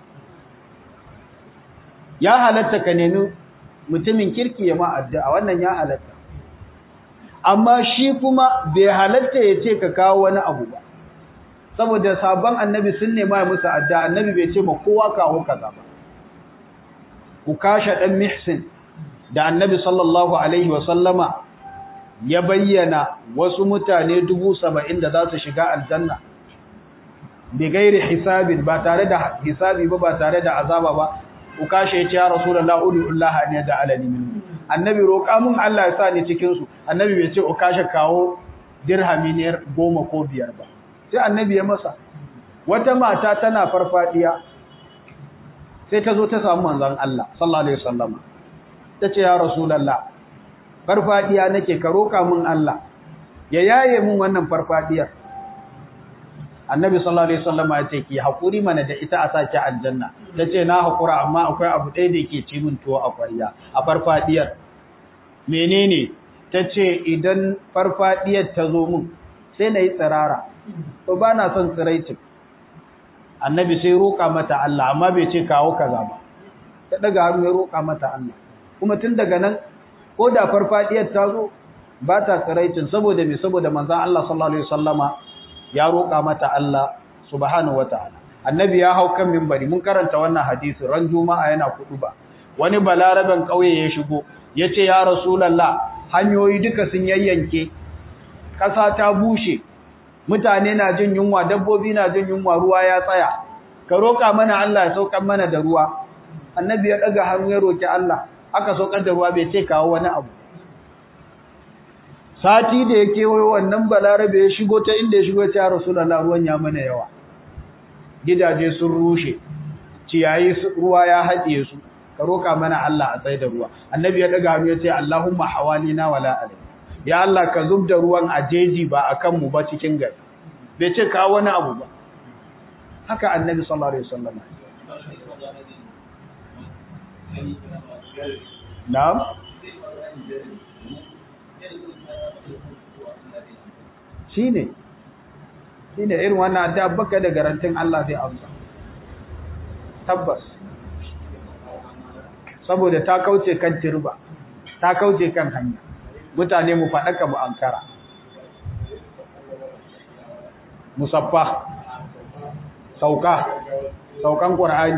ya halatta ka nemi mutumin kirki ya ma addu'a wannan ya halatta amma shi kuma bai halatta ya ce ka kawo wani abu ba saboda sabon annabi sun nema ya musu addu'a annabi bai ce ma kowa kawo kaza ba ku kashe dan mihsin da annabi sallallahu alaihi wa sallama ya bayyana wasu mutane dubu saba'in da za su shiga aljanna bi gairi hisabin ba tare da hisabi ba ba tare da azaba ba ukashe ya ce ya rasulullah udullaha ne da alani min annabi roƙa mun Allah ya sa ni cikin su annabi bai ce ukashe kawo dirhami ne goma ko biyar ba sai annabi ya masa wata mata tana farfadiya sai ta zo ta samu manzon Allah sallallahu alaihi wasallam ta ce ya rasulullah farfadiya nake ka roƙa mun Allah ya yaye mun wannan farfadiyar annabi sallallahu alaihi wasallam ya ce ki hakuri mana da ita a saki aljanna tace na hakura amma akwai abu ɗaya da yake ci min tuwo a ƙwarya a farfadiyar menene tace idan farfadiyar ta zo mun sai na yi tsirara to ba na son tsiraicin annabi sai roƙa mata Allah amma bai ce kawo kaza ba ta daga hannu ya roƙa mata Allah kuma tun daga nan ko da farfadiyar ta zo ba ta tsiraicin saboda me saboda manzon Allah sallallahu alaihi wasallama ya roƙa mata Allah subhanahu wataala annabi ya hau kan minbari mun karanta wannan hadisi ran juma'a yana ba. wani balaraben kauye ya shigo yace ya rasulullah hanyoyi duka sun yayyanke ƙasa ta bushe mutane na jin yunwa dabbobi na jin yunwa ruwa ya tsaya ka roƙa mana Allah ya saukar mana da ruwa annabi ya daga hannu ya roki Allah aka saukar da ruwa bai ce kawo wani abu sati da ya kewayo wannan balarabe ya shigo ta inda ya shigo ya ce ya rasulullah ruwan ya mana yawa gidaje sun rushe ciyayi ruwa ya haɗiye su ka roƙa mana Allah a tsaye da ruwa annabi ya daga hannu ya ce Allahumma hawalina wala alai ya Allah ka zub da ruwan a jeji ba a kanmu ba cikin gari bai ce kawo wani abu ba haka annabi sallallahu alaihi wasallam na'am shine shine irin wannan addu'a baka da garantin Allah zai amsa tabbas saboda ta kauce kan turba ta kauce kan hanya mutane mu faɗaka mu ankara musaffa sauka saukan qur'ani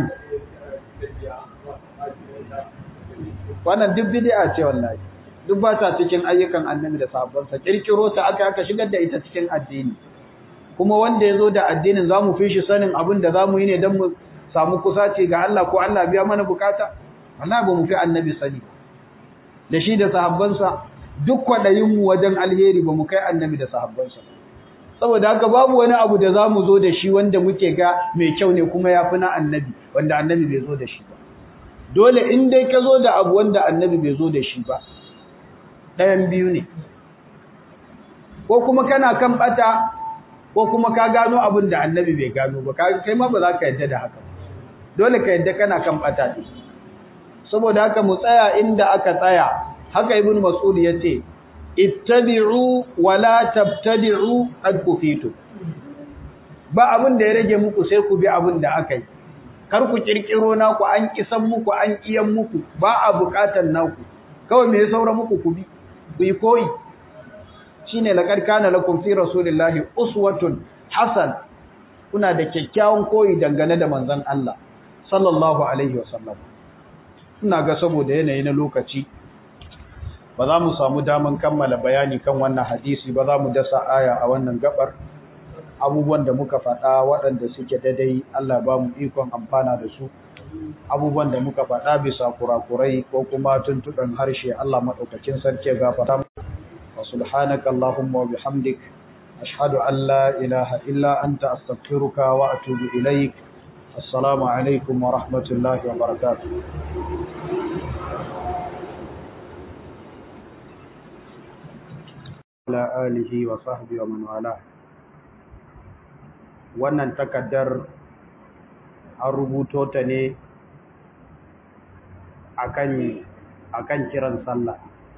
wannan duk bid'a ce wallahi duk ba ta cikin ayyukan annabi da sahabbansa kirkiro ta aka aka shigar da ita cikin addini kuma wanda yazo da addinin zamu fi shi sanin abin da zamu yi ne dan mu samu kusaci ga Allah ko Allah biya mana bukata wallahi ba mu fi annabi sani da shi da sahabbansa duk kwadayin mu wajen alheri ba mu kai annabi da sahabbansa saboda haka babu wani abu da zamu zo da shi wanda muke ga mai kyau ne kuma yafi na annabi wanda annabi bai zo da shi ba dole in dai ka zo da abu wanda annabi bai zo da shi ba ɗayan biyu ne ko kuma kana kan bata ko kuma ka gano abin da annabi bai gano ba kai ma ba za ka yadda da haka dole ka yadda kana kan bata ne saboda haka mu tsaya inda aka tsaya haka ibnu mas'ud yace ittabi'u wa la tabtadi'u qad kufitu ba abin da ya rage muku sai ku bi abin da aka yi kar ku kirkiro naku an kisan muku an iyan muku ba a bukatan naku kawai me ya saura muku ku bi ku yi koyi shine laqad kana lakum fi rasulillahi uswatun hasan kuna da kyakkyawan koyi dangane da manzon Allah sallallahu alaihi wasallam ina ga saboda yanayi na lokaci ba za mu samu daman kammala bayani kan wannan hadisi ba za mu dasa aya a wannan gabar abubuwan da muka faɗa waɗanda suke daidai Allah ba mu ikon amfana da su abubuwan da muka faɗa bisa kurakurai ko kuma tuntuɓen harshe Allah maɗaukakin sarki gafata wa subhanaka Allahumma wa bihamdik ashhadu an la ilaha illa anta astaghfiruka wa atubu ilaik assalamu alaikum wa rahmatullahi wa barakatuh ala alihi wa sahbihi wa man wala wannan takaddar an rubuto ta ne akan akan kiran sallah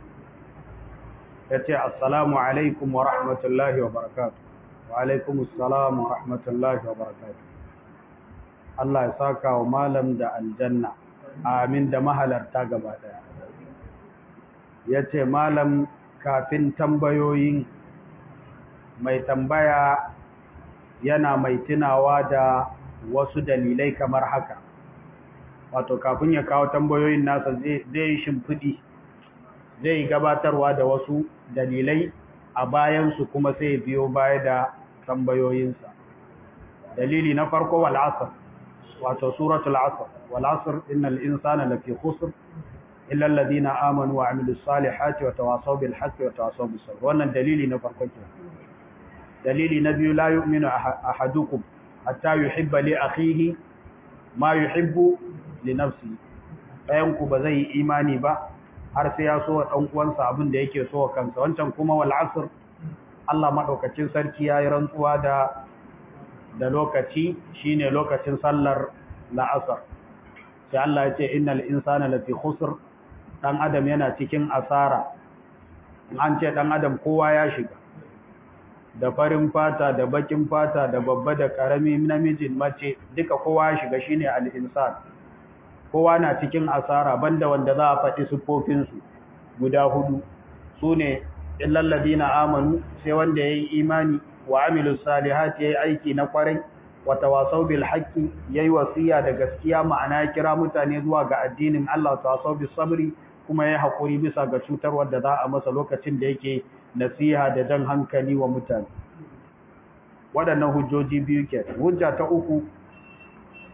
yace assalamu alaikum wa rahmatullahi wa barakatuh wa alaikum assalam wa rahmatullahi wa barakatuh Allah ya saka wa malam da aljanna amin da mahalarta gaba daya yace malam kafin tambayoyin mai tambaya yana mai tunawa da wasu dalilai kamar haka wato kafin ya kawo tambayoyin nasa zai shimfiɗi zai gabatarwa da wasu dalilai a bayansu kuma sai biyo baya da tambayoyinsa dalili na farko wal asr wato suratul asr wal asr innal insana lafi khusr illa alladhina amanu wa amilus salihati wa tawasaw bil haqqi wa tawasaw bis sabr wannan dalili na farko kenan dalili na biyu la yu'minu ahadukum hatta yuhibba li akhihi ma yuhibbu li nafsihi ɗayan ku ba zai yi imani ba har sai ya so wa dan uwansa abin da yake so wa kansa wancan kuma wal asr Allah madaukakin sarki yayi rantsuwa da da lokaci shine lokacin sallar la'asar sai Allah ya ce innal insana lafi khusr dan adam yana cikin asara an ce dan adam kowa ya shiga da farin fata da bakin fata da babba da karami namijin mace duka kowa ya shiga shine al-insan kowa na cikin asara banda wanda za a faɗi sufofin su guda hudu sune illal ladina amanu sai wanda yayi imani wa amilus salihati yayi aiki na kwarai wa tawasaw bil haqqi yayi wasiya da gaskiya ma'ana ya kira mutane zuwa ga addinin Allah tawasaw bis sabri kuma yayi hakuri bisa ga cutar wanda za a masa lokacin da yake nasiha da dan hankali wa mutane waɗannan hujjoji biyu ke hujja ta uku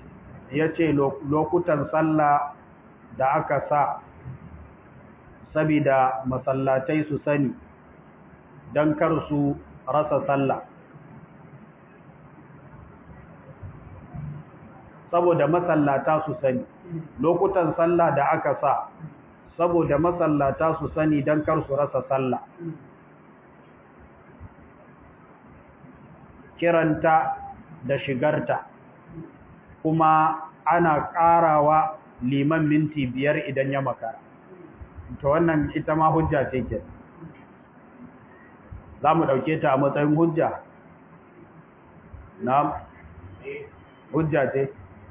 ya ce lokutan sallah da aka sa sabida masallatai su sani don kar su rasa sallah saboda masallata su sani lokutan sallah da aka sa saboda masallata su sani don kar su rasa sallah kiranta da shigarta kuma ana ƙarawa liman minti biyar idan ya makara to wannan ita ma hujja ce ke za mu ɗauke ta a matsayin hujja na hujja ce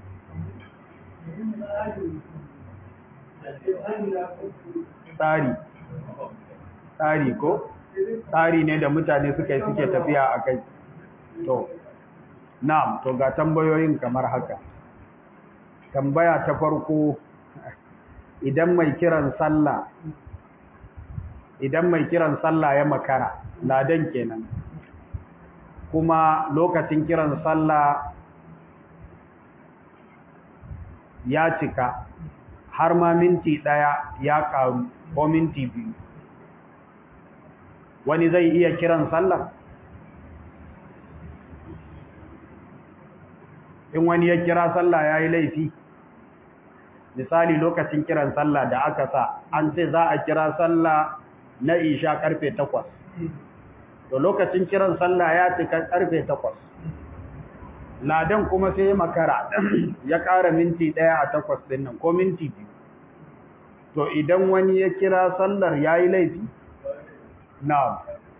tsari tsari ko tsari ne da mutane suka yi suke tafiya a kai to na'am to ga tambayoyin kamar haka tambaya ta farko idan mai kiran sallah idan mai kiran sallah ya makara ladan kenan kuma lokacin kiran sallah ya cika har ma minti ɗaya ya ƙaru ko minti biyu wani zai iya kiran sallah in wani ya kira sallah ya yi laifi misali lokacin kiran sallah da aka sa an ce za a kira sallah na isha karfe takwas to lokacin kiran sallah ya cika karfe takwas ladan kuma sai makara ya ƙara minti ɗaya a takwas ɗin nan ko minti biyu to idan wani ya kira sallar ya yi laifi na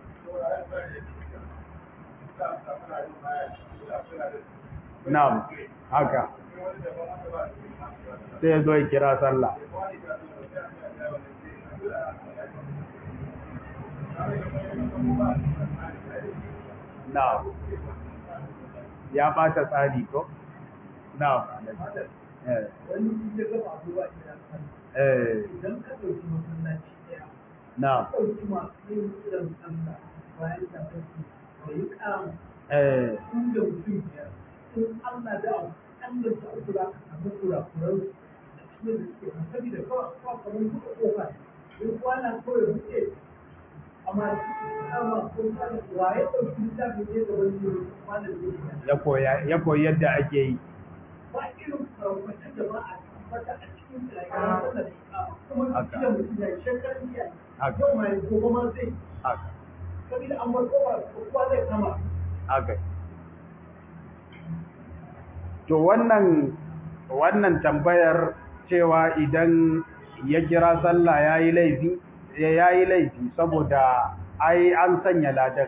na haka sai ya zo ya kira sallah na ya ɓata tsari ko? na idan ka ɗauki masallaci ɗaya na ɗauki masu yin kiran sallah bayan da kake da yi ƙamu eh tun da mutum biyar in Allah da Allah ta uku za ka samu kurakuran da cikin da suke kan saboda kawai kawai kamar buɗe ƙofa in kwana kawai buɗe amma kama ko kwana waye ɗauki littafi ne ga wani kwana da yake ya koya ya koyi yadda ake yi ba irin farfacin da ba a tabbata a cikin rayuwar sallah da ikama kuma Haka. da mutum ya shekaran jiya Haka. yau mai gobe ma zai haka saboda an bar kowa kowa zai kama haka to wannan wannan tambayar cewa idan ya kira sallah yayi laifi ya yayi laifi saboda ai an sanya ladan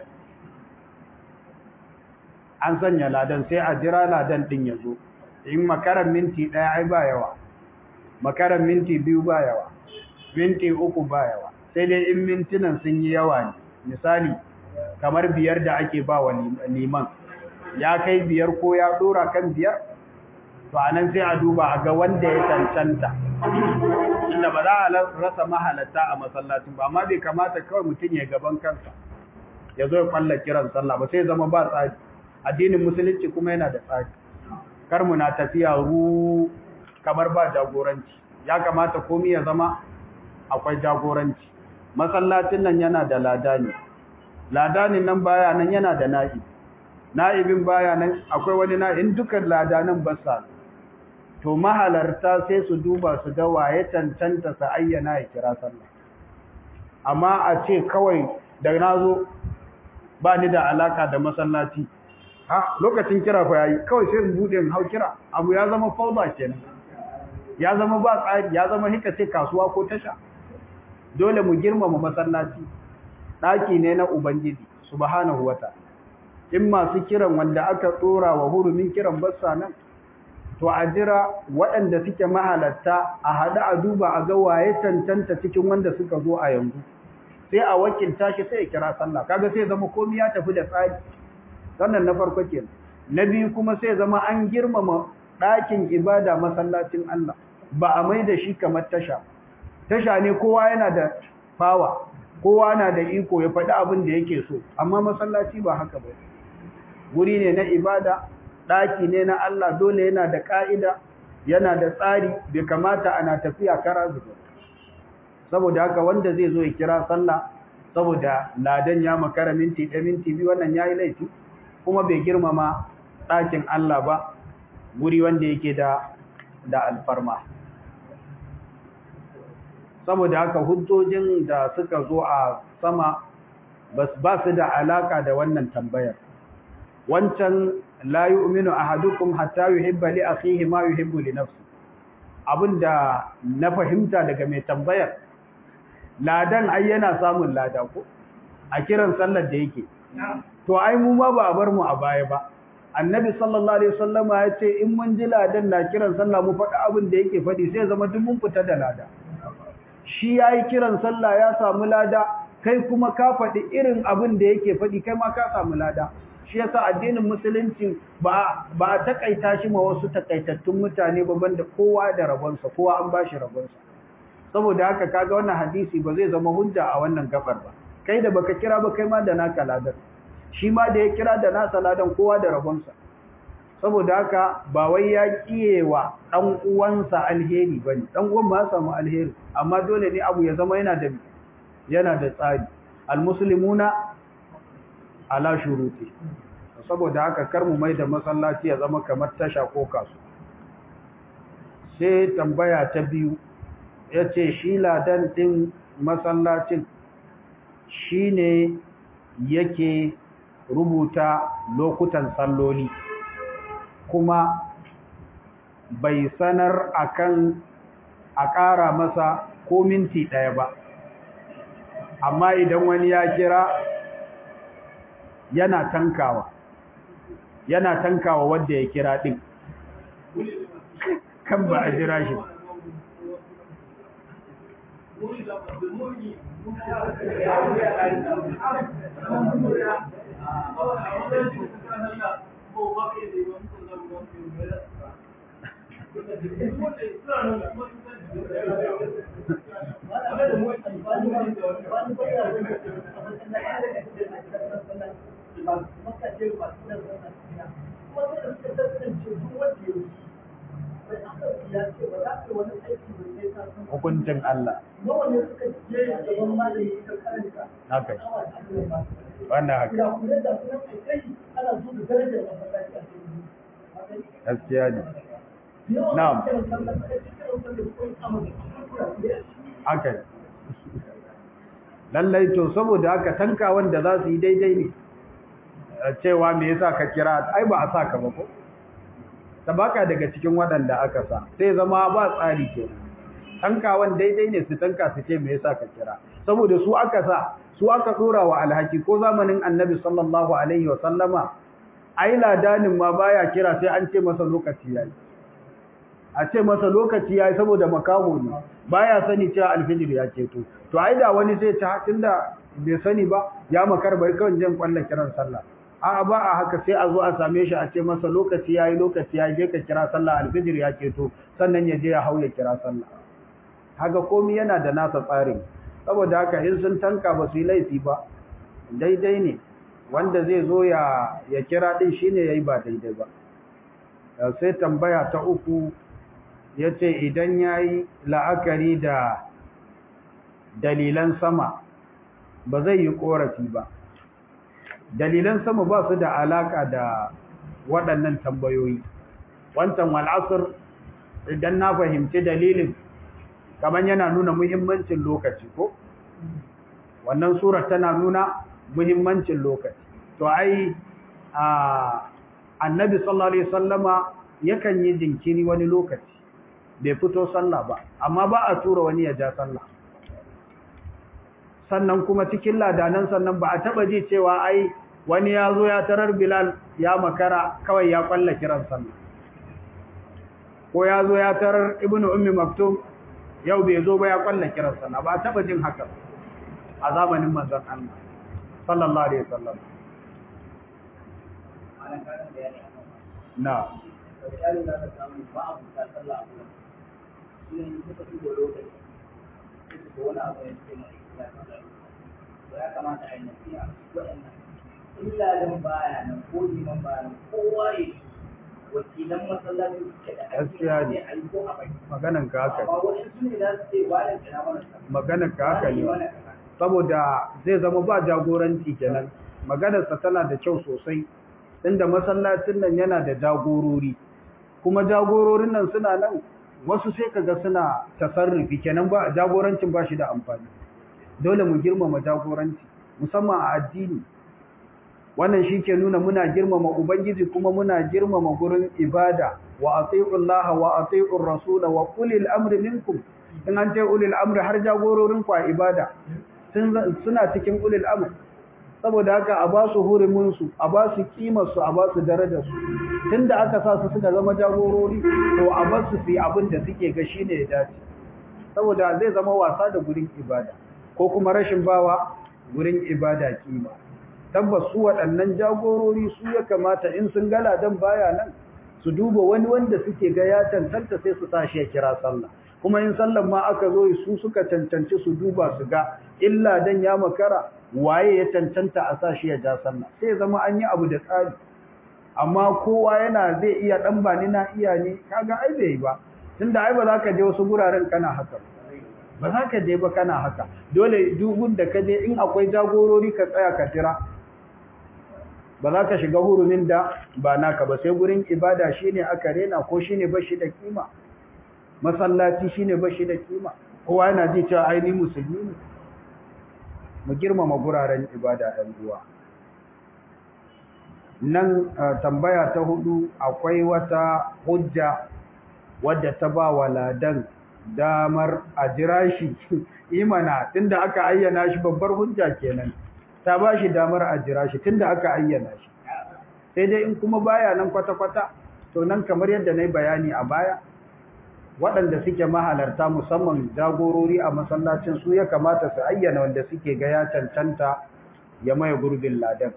an sanya ladan sai a jira ladan din ya zo in makaran minti ɗaya ai ba yawa makaran minti biyu ba yawa minti uku ba yawa sai dai in mintunan sun yi yawa ne misali kamar biyar da ake ba wa liman ya kai biyar ko ya dora kan biyar to anan sai a duba a ga wanda ya cancanta inda ba za a rasa mahalatta a masallacin ba amma bai kamata kawai mutum ya gaban kansa ya zo ya kwalla kiran sallah ba sai zama ba tsari addinin musulunci kuma yana da tsari kar mu na tafiya ru kamar ba jagoranci ya kamata komai ya zama akwai jagoranci masallacin nan yana da ladani ladanin nan baya nan yana da na'ibi na'ibin baya nan akwai wani na'in dukan ladanan basa to mahalarta sai su duba su ga waye cancanta sa ayyana ya kira sallah amma a ce kawai da nazo ba ni da alaka da masallaci ha lokacin kira fa yayi kawai sai in bude in hau kira abu ya zama fauda kenan ya zama ba tsari ya zama hika ce kasuwa ko tasha dole mu girmama masallaci daki ne na ubangiji subhanahu wata in masu kiran wanda aka tsora wa hurumin kiran bassa nan to a jira waɗanda suke mahalatta a haɗu a duba a ga waye tantanta cikin wanda suka zo a yanzu sai a wakilta shi sai ya kira sallah kaga sai zama komai ya tafi da tsari sannan na farko kenan na biyu kuma sai zama an girmama ɗakin ibada masallacin Allah ba a mai da shi kamar tasha tasha ne kowa yana da fawa kowa na da iko ya faɗi abin da yake so amma masallaci ba haka ba wuri ne na ibada ɗaki ne na Allah dole yana da ƙa'ida yana da tsari bai kamata ana tafiya kara zuba saboda haka wanda zai zo ya kira sallah saboda ladan ya makara minti ɗaya minti biyu wannan yayi laifi kuma bai girmama ɗakin Allah ba guri wanda yake da da alfarma saboda haka hujjojin da suka zo a sama ba su da alaka da wannan tambayar wancan la yu'minu ahadukum hatta yuhibba li akhihi ma yuhibbu li nafsi abinda na fahimta daga mai tambayar ladan ai yana samun lada ko a kiran sallar da yake to ai mu ma ba a bar mu a baya ba annabi sallallahu alaihi wasallama ya ce in mun ji ladan na kiran sallah mu faɗi abin da yake faɗi sai zama duk mun fita da lada shi yayi kiran sallah ya samu lada kai kuma ka faɗi irin abin da yake faɗi kai ma ka samu lada shi yasa addinin musulunci ba ba a takaita shi ma wasu takaitattun mutane ba banda kowa da rabonsa kowa an bashi rabonsa saboda haka kaga wannan hadisi ba zai zama hujja a wannan gabar ba kai da baka kira ba kai ma da naka ladan shi ma da ya kira da nasa ladan kowa da rabonsa saboda haka ba wai ya kiyewa dan uwansa alheri bane dan uwan ba samu alheri amma dole ne abu ya zama yana da yana da tsari almuslimuna ala shuruti saboda haka kar mu mai da masallaci ya zama kamar tasha ko kasu sai tambaya ta biyu yace shi ladan din masallacin shine yake rubuta lokutan salloli kuma bai sanar akan a ƙara masa ko minti ɗaya ba amma idan wani ya kira yana tankawa yana tankawa wanda ya kira ɗin kan ba a jira shi hukuncin Allah. Haka. Wannan haka. Gaskiya ne. Na'am. Haka. Lallai to saboda haka tanka wanda za su yi daidai ne. Cewa me yasa ka kira ai ba a sa ka ba ko? Tabaka daga cikin waɗanda aka sa. Sai zama ba tsari kenan. tankawan daidai ne su tanka su ce me yasa ka kira saboda su aka sa su aka dora wa alhaki ko zamanin annabi sallallahu alaihi wa sallama ai ladanin ma baya kira sai an ce masa lokaci yayi a ce masa lokaci yayi saboda makaho ne baya sani cewa alfijir ya ceto to ai da wani sai ta tunda bai sani ba ya makar bai kawai jin kwallon kiran sallah a'a ba a haka sai a zo a same shi a ce masa lokaci yayi lokaci yayi je ka kira sallah alfijir ya ceto sannan ya je ya hauya kira sallah haka komai yana da nasa tsarin saboda haka in sun tanka ba su yi laifi ba daidai ne wanda zai zo ya ya kira din shine yayi ba daidai ba sai tambaya ta uku yace idan yayi la'akari da dalilan sama ba zai yi korafi ba dalilan sama ba su da alaka da waɗannan tambayoyi wancan wal asr idan na fahimci dalilin kamar yana nuna muhimmancin lokaci ko wannan surar tana nuna muhimmancin lokaci to ai a annabi sallallahu alaihi wasallama yakan yi jinkiri wani lokaci bai fito sallah ba amma ba a tura wani ya ja sallah sannan kuma cikin ladanan sannan ba a taba ji cewa ai wani ya zo ya tarar bilal ya makara kawai ya kwalla kiran sallah ko ya zo ya tarar ibnu ummi maktum yau bai zo ba ya kwalla kiran sallah ba taba jin haka a zamanin manzon Allah sallallahu alaihi wasallam na ya kamata a yi nasiha waɗannan illa dan baya nan ko liman baya nan kowa ya wakilan masallaci suke da Gaskiya ne. a yi ko a bai maganan ka haka amma wasu su ne za su ce wani kira mana maganan ka haka ne wani kaza saboda zai zama ba jagoranci kenan maganarsa tana da kyau sosai inda masallacin nan yana da jagorori kuma jagororin nan suna nan wasu sai kaga suna tasarrufi kenan ba jagorancin ba shi da amfani dole mu girmama jagoranci musamman a addini wannan shi ke nuna muna girmama ubangiji kuma muna girmama gurin ibada wa atiullaha wa atiur rasula wa ulil amri minkum in an ce ulil amri har jagororin ku a ibada suna cikin ulil amr saboda haka a ba su hurumin su a ba su kimar su a ba su darajar su tunda aka sa su suka zama jagorori to a ba su fi abin da suke ga shine ya dace saboda zai zama wasa da gurin ibada ko kuma rashin bawa gurin ibada kima tabbas su waɗannan jagorori su ya kamata in sun gala dan baya nan su duba wani wanda suke ga ya cancanta sai su tashi ya kira sallah kuma in sallan ma aka zo su suka cancanci su duba su ga illa dan ya makara waye ya cancanta a sa shi ya ja sallah sai zama an yi abu da tsari amma kowa yana zai iya dan bani na iya ne kaga ai bai ba tunda ai ba za ka je wasu guraren kana haka ba za ka je ba kana haka dole dugun da ka je in akwai jagorori ka tsaya ka tira ba za ka shiga hurumin da ba naka ba sai gurin ibada shine aka rena ko shine bashi da kima masallaci shine bashi da kima kowa yana ji cewa ai ni musulmi ne mu girmama guraren ibada ɗan uwa nan tambaya ta hudu akwai wata hujja wadda ta ba wa ladan damar a jira shi imana tunda aka ayyana shi babbar hujja kenan ta ba shi damar a jira shi tunda aka ayyana shi sai dai in kuma baya nan kwata-kwata to nan kamar yadda na yi bayani a baya waɗanda suke mahalarta musamman jagorori a masallacin su ya kamata su ayyana wanda suke ga ya cancanta ya maye gurbin ladan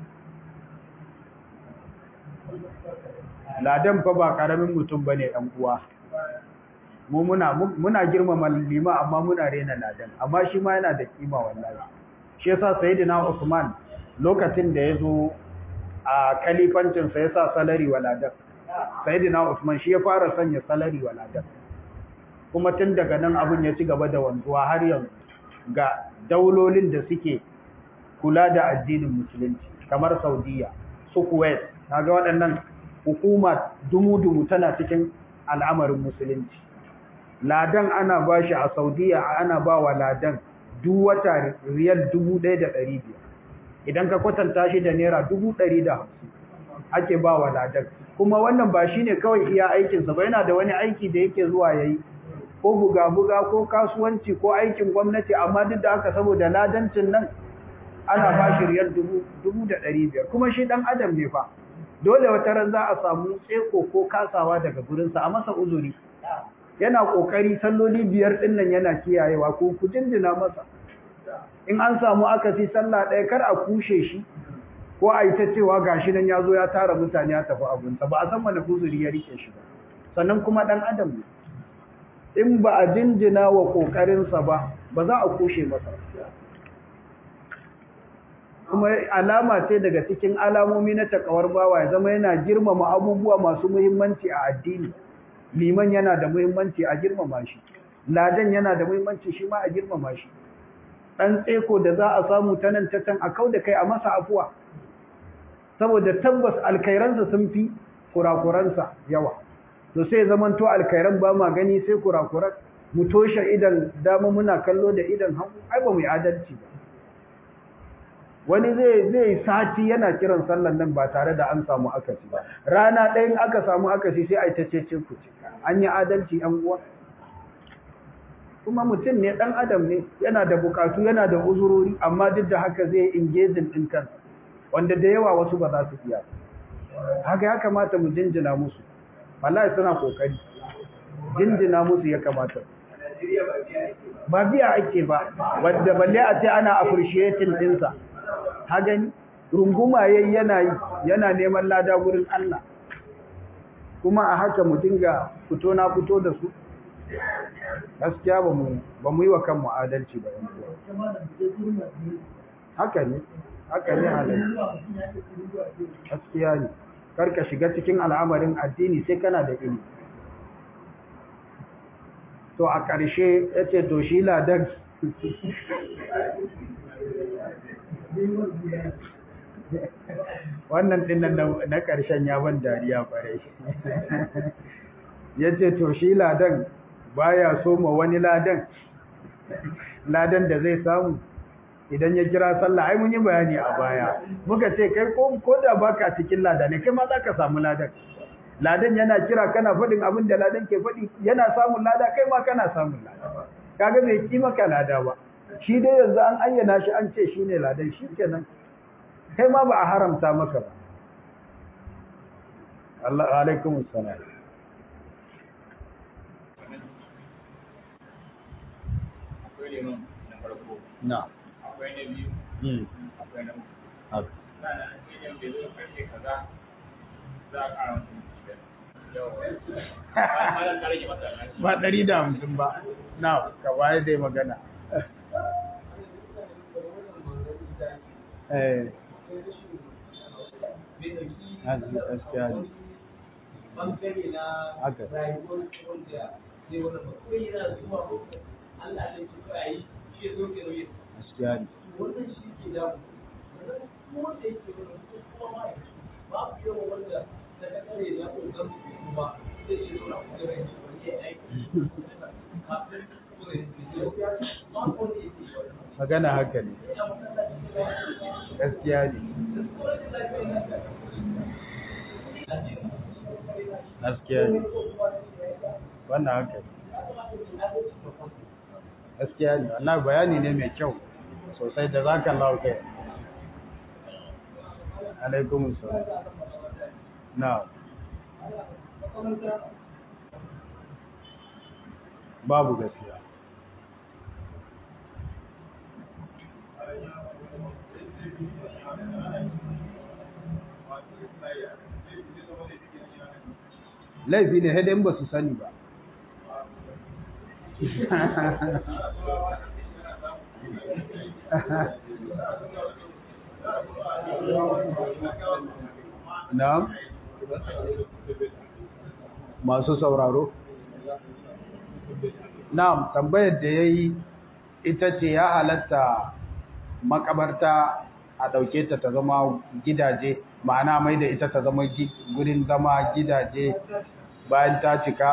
ladan fa ba ƙaramin mutum ba ne uwa mu muna muna girmama lima amma muna rena ladan amma shi ma yana da kima wallahi shi yasa sayyidina Usman lokacin da yazo a kalifancin sa yasa salari wa ladan sayyidina Usman shi ya fara sanya salari wa ladan kuma tun daga nan abun ya ci gaba da wanzuwa har yanzu ga daulolin da suke kula da addinin musulunci kamar Saudiya su Kuwait kaga waɗannan hukuma dumu-dumu tana cikin al'amarin musulunci ladan ana bashi a Saudiya ana ba wa ladan duk wata riyal 1500 idan ka kwatanta shi da naira 150 ake ba wa ladan kuma wannan ba shine kawai iya aikin sa ba yana da wani aiki da yake zuwa yayi ko buga-buga ko kasuwanci ko aikin gwamnati amma duk da haka saboda ladancin nan ana ba shi riyal 1500 kuma shi dan adam ne fa dole wata ran za a samu tseko ko kasawa daga gurinsa a masa uzuri yana kokari salloli biyar din nan yana kiyayewa ko ku jinjina masa in an samu akasi sallah ɗaya kar a kushe shi ko a yi ta cewa gashi nan ya zo ya tara mutane ya tafi abunsa ba a san wani uzuri ya rike shi ba sannan kuma ɗan adam ne in ba a jinjina wa ƙoƙarinsa ba ba za a kushe masa kuma alama ce daga cikin alamomi na takawar bawa ya zama yana girmama abubuwa masu muhimmanci a addini liman yana da muhimmanci a girmama shi ladan yana da muhimmanci shi ma a girmama shi dan tseko da za a samu ta nan ta can a kau da kai a masa afuwa saboda tabbas alkairansa sun fi kurakuransa yawa to sai zaman to alkairan ba ma gani sai kurakuran mu toshe idan dama muna kallo da idan hagu ai ba mu yi adalci ba wani zai zai sati yana kiran sallan nan ba tare da an samu akasi ba rana ɗayan aka samu akasi sai a yi ta cece ku ce an yi adalci an uwa kuma mutum ne ɗan adam ne yana da bukatu yana da uzurori amma duk da haka zai ingejin ɗin kansa wanda da yawa wasu ba za su iya haka ya kamata mu jinjina musu wallahi suna kokari jinjina musu ya kamata ba biya ake ba wanda balle a ce ana appreciating ɗinsa ha gani runguma yayi yana yi yana neman lada gurin Allah kuma a haka mu dinga fito na fito da su gaskiya ba mu ba mu yi wa kanmu adalci ba haka ne haka ne halin gaskiya ne kar ka shiga cikin al'amarin addini sai kana da ilimi to a ƙarshe ya ce to shi ladan wannan dinnan na ƙarshen ya ban dariya ƙwarai ya ce to shi ladan baya so ma wani ladan ladan da zai samu idan ya kira sallah ai mun yi bayani a baya muka ce kai ko ko da baka cikin ladan kai ma za ka samu ladan ladan yana kira kana faɗin abin da ladan ke faɗi yana samun lada kai ma kana samun lada kaga bai ki maka lada ba shi dai yanzu an ayyana shi an ce shine ladan shikenan kai ma ba a haramta maka ba Allah alaikum assalam akwai liman na farko na akwai na biyu mm akwai na uku haka sannan an ce yan bai zo karfe kaza za a ƙara mutum biyar yawa malam ka rage masa alhaji ba ɗari da hamsin ba na ka waye dai magana eh gaskiya ne bangare na haka rayuwar wanda zai wani bakwai yana zuwa Allah ne ki a yi shi ya zo ke nauyi gaskiya ne wannan shi ke damu sannan kuma wanda yake wani kuma ma babu yawan wanda daga kare na ƙoƙon su kuma zai ce zauna kuma da shi wani ya aiki kafin kuma ya ce ba wanda yake shi magana haka ne gaskiya ne gaskiya ne wannan haka ne gaskiya ne wannan bayani ne mai kyau sosai da zaka Allah kai alaikum salam na babu gaskiya laifi ne haidai ba su sani ba na'am masu sauraro na'am tambayar da yayi ita ce ya halatta makabarta a ɗauke ta ta zama gidaje ma'ana mai da ita ta zama gurin zama gidaje bayan ta cika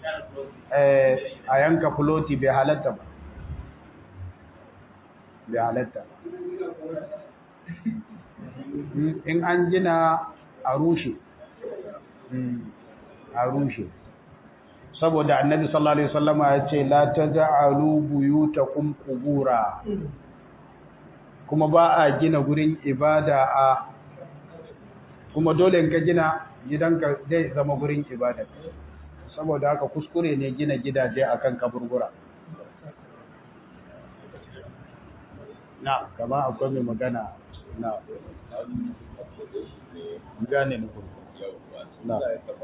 a yanka fuloti bai halatta ba bai halatta in an gina a rushe a rushe saboda annabi sallallahu alaihi wasallama ya ce la taj'alu buyutakum qubura kuma ba a gina gurin ibada a kuma dole in ka gina gidanka zai zama gurin ibada saboda haka kuskure ne gina gidaje akan kaburbura na kama akwai mai magana na gane ni kuma na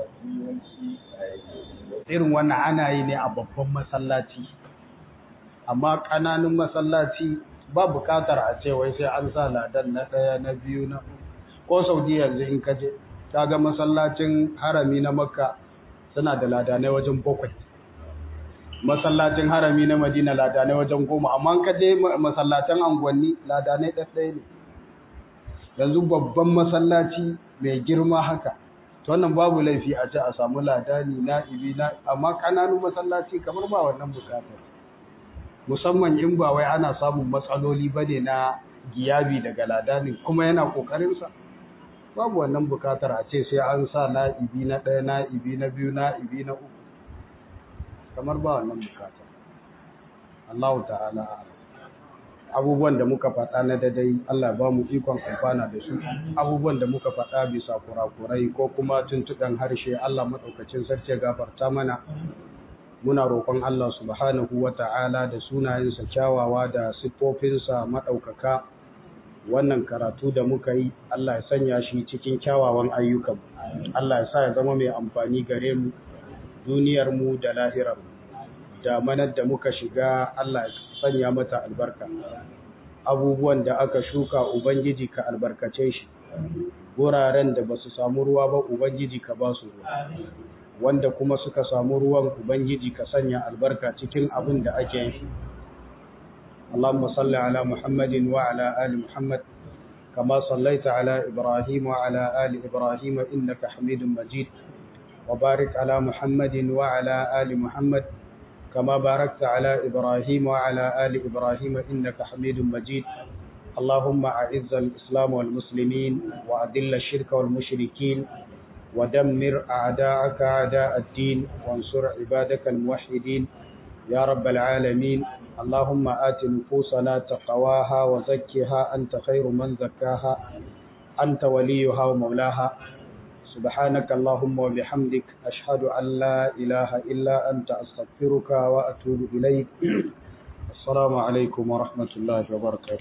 irin wannan ana yi ne a babban masallaci amma ƙananun masallaci ba bukatar a ce wai sai an sa ladan na ɗaya na biyu na ko saudi yanzu in kaje ta ga masallacin harami na makka suna da ladanai wajen bakwai masallacin harami na madina ladanai wajen goma amma ka je masallacin anguwanni ladanai ɗaɗɗaya ne yanzu babban masallaci mai girma haka to wannan babu laifi a ce a samu ladani na'ibi na amma ƙananun masallaci kamar ba wannan bukatar musamman in ba wai ana samun matsaloli ba ne na giyabi daga ladanin kuma yana ƙoƙarinsa babu wannan bukatar a ce sai an sa na'ibi na ɗaya na'ibi na biyu na'ibi na uku kamar ba wannan bukatar Allah ta'ala abubuwan da muka faɗa na dadai Allah ba mu ikon amfana da su abubuwan da muka faɗa bisa kurakurai ko kuma tuntuɗan harshe Allah maɗaukacin sarki gafarta mana muna roƙon Allah subhanahu wa ta'ala da sunayensa kyawawa da siffofinsa maɗaukaka wannan karatu da muka yi Allah ya sanya shi cikin kyawawan ayyukan Allah ya sa ya zama mai amfani gare mu duniyarmu da lahirarmu da manar da muka shiga Allah ya sanya mata albarka abubuwan da aka shuka ubangiji ka albarkace shi wuraren da ba su samu ruwa ba ubangiji ka ba su ruwa wanda kuma suka samu ruwan ubangiji ka sanya albarka cikin abin da ake yi اللهم صل على محمد وعلى آل محمد كما صليت على إبراهيم وعلى آل إبراهيم إنك حميد مجيد وبارك على محمد وعلى آل محمد كما باركت على إبراهيم وعلى آل إبراهيم إنك حميد مجيد اللهم أعز الإسلام والمسلمين وأذل الشرك والمشركين ودمر أعداءك أعداء الدين وانصر عبادك الموحدين يا رب العالمين اللهم آت نفوسنا تقواها وزكها أنت خير من زكاها أنت وليها ومولاها سبحانك اللهم وبحمدك أشهد أن لا إله إلا أنت أستغفرك وأتوب إليك السلام عليكم ورحمة الله وبركاته